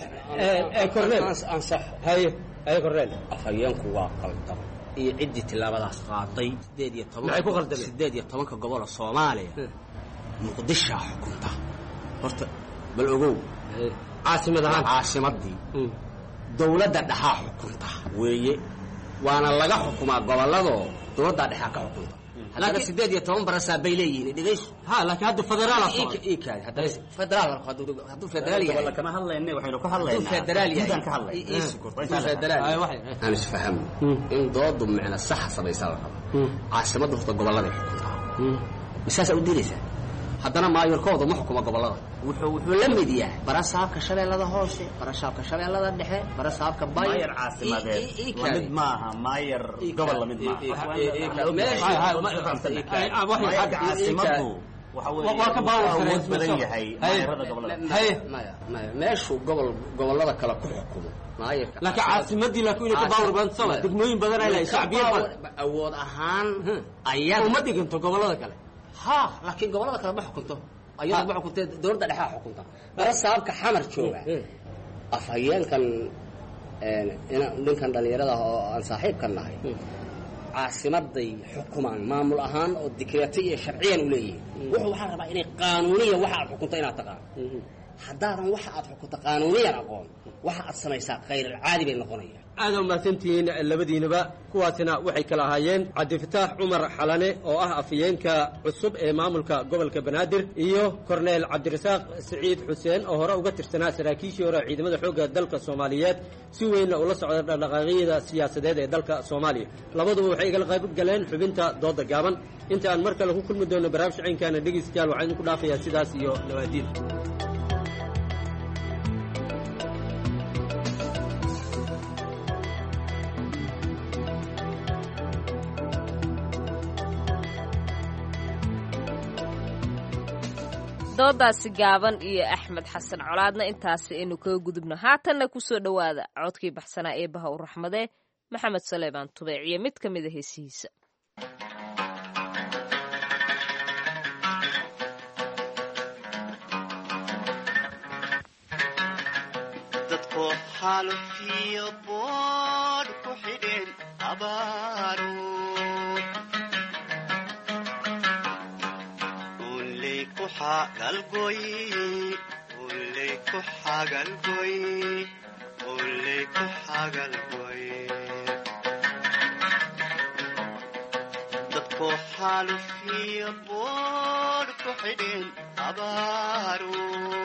korneel ansax haye haye korneel afhayeenku waa qaldan iyo ciddii tillaabadaas qaaday sideed iyo toban Maxay ku qaldameen? sideed iyo tobanka gobol oo soomaaliya muqdishaa xukunta horta bal ogow caasimad ahaan caasimadii dowladda dhexaa xukunta weeye waana laga xukumaa gobolladoo dowladdaa dhexaa ka xukunta haddana Laakiin- sideed iyo toban barasaa bay leeyihiin dhegayso ha laakiin hadda federaal ikaadi haddana federaal hadduu federaal yahay Gobolka kama hadlayne waxaynu ka hadduu hadlaynaa federaal yahay guddaan ka hadlayna. i- ii sukut. Waa hadduu intaan federaal Ay, yahay waxay- aan isfahamno in doodu micna saxa samaysaa la raba caasimadda horta gobolladay xukuntaa misaasaa u diidaysaa haddana maayorkooda ma xukuma gobollada wuxuu wuxuu la mid yahay barasaabka shabeellada hoose barasaabka shabeellada dhexe barasaabka bayo maayar caasimadeed lamid maaha maayar gobol lamid maaha caasimadu waxa Waa ka baawar weeye sarreyn, awood badan soo. yahay Haye. maayarada gobolada haye maya maya meeshuu gobol gobollada kale ku xukumo maayarka laakiin caasimadii laakiin inay ka baawar badan sama degmooyin badan ay lahay shacbiya badan awood ahaan ayada uma dhiganto gobollada kale ha laakiin gobollada kale ma xukunto ayada ma xukuntee dowladda dhexaa xukunta barasaabka xamar jooga afhayeenkan een, ina- ninkan dhallinyarada ah oo aan saaxiibkan nahay caasimaday xukumaan maamul ahaan oo dikreeto iyo sharciyan u leeyihiin wuxuu waxaa rabaa inay qaanuuniya waxa aad xukunto inaad taqaan haddaadan waxa aad xukunto qaanuuniyan aqoon waxa aad samaysaa khayrilcaadi bay noqonayaan aada umahadsantihiin labadiinaba kuwaasina waxay kala ahaayeen cabdifataax cumar xalane oo ah afhayeenka cusub ee maamulka gobolka banaadir iyo korneel cabdirasaaq siciid xuseen oo hore uga tirsanaa saraakiishii hore ciidamada xoogga dalka soomaaliyeed si weynna ula socda dhaqdhaqaaqyada siyaasadeed ee dalka soomaaliya labaduba waxay igala qayb galeen xubinta dooda gaaban inta aan mar kale ku kulmi doono barnaamij caynkaana dhegeystayaal waxaan idinku dhaafayaa sidaas iyo nawaadiin doodaasi gaaban iyo axmed xasan colaadna intaasi aynu kaga gudubno haatanna kusoo dhowaada codkii baxsanaa ee baha u raxmadee maxamed saleebaan tubeec iyo mid ka mida heesihiisa Thank dadkoo xaalufiyo boodh ku xidheen abaaru uley ku xagalgoy uley ku xagalgoy uley ku xagalgoy dadkoo xaalufiyo boodh ku xidheen abaaru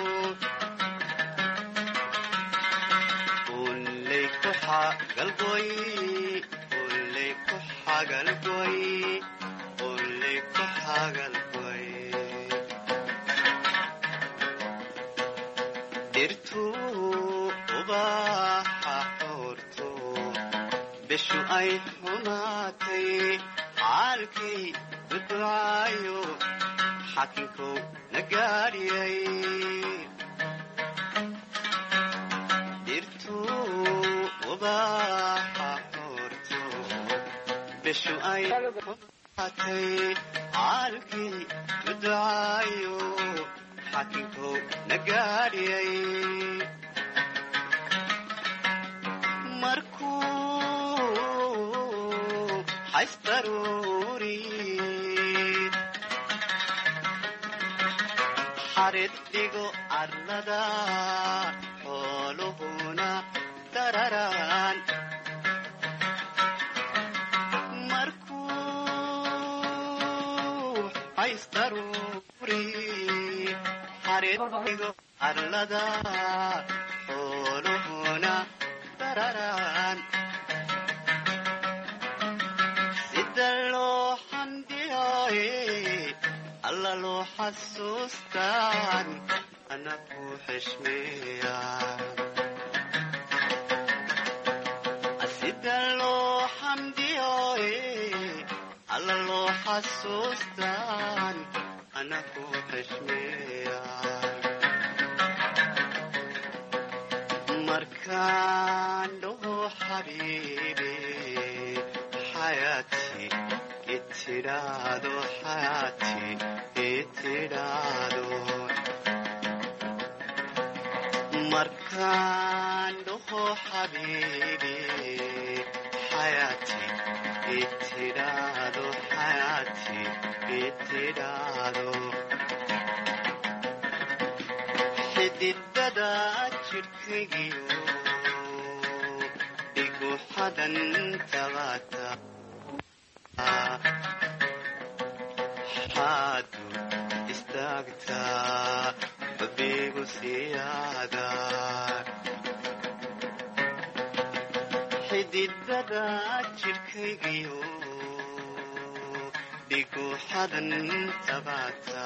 uley ku xagalgoy uley ku xagalgoy uley ku xagalgoy dhirtuu ubaxa xoorto bishu ay xumaatay caalkay duducaayo xakinkow na gaadhiyay dhirtuu ubaxa xoorto bishu ay xumaatay caalkay duducaayo xakinkow na gaadhiyay markuu xaysdaruuri xarid dhigo arlada xooluhuna dararaan markuu xaysdaruuri xarid dhigo arlada xooluhuna dararaan sida loo xamdiyaaye alla loo xasuustaan ana ku xishmeeya sida loo xamdiyaaye alla loo xasuustaan ana ku xishmeeya markaan dhaho xabiibi xayaati itidhaado xayaati itidhaado markaan dhaho xabiibi xayaati itidhaado xayaati itidhaado xididada jidhkaygiyo dhigu xadan tabata xaadu istaagtaa babigu siyaada xididada jidhkaygiyo dhigu xadan tabata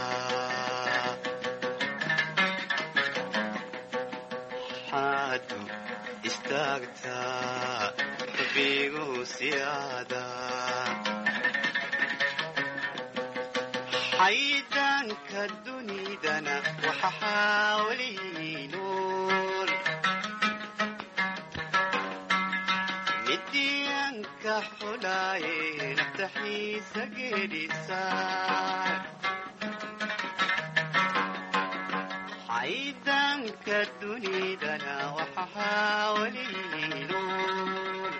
xaadu istaagtaa babigu siyaada xaydaanka dunidana waxa xaawaliyi nool midiyanka xulaaye naftaxiisa geedhisaa xaydaanka dunidana waxa xaawaliyi nool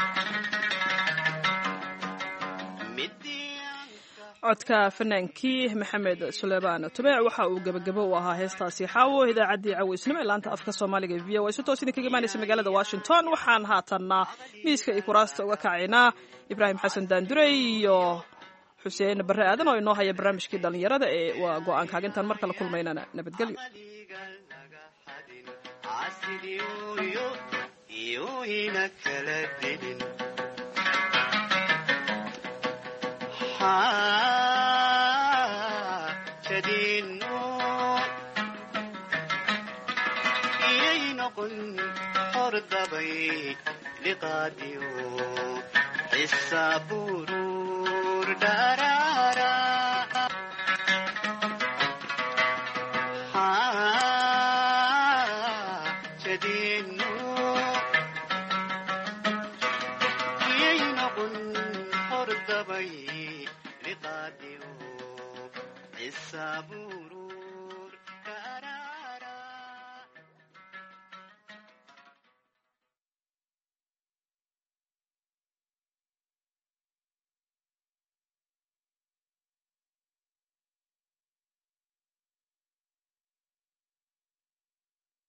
codka fanaankii maxamed suleymaan tubeec waxa uu gebagabo u ahaa heestaasi xaawo idaacaddii caweysnimo ee laanta afka soomaaliga v o si toos idinkaga imaanaysa magaalada washington waxaan haatanna miiska iyo kuraasta uga kacaynaa ibraahim xasan daandurey iyo xuseen barre aadan oo inoo haya barnaamijkii dhallinyarada ee waa go-aankaaga intaan mar kale kulmaynana nabadgelyo jadino iyay noqon hordabay liqaadiyo xisaburur dharaara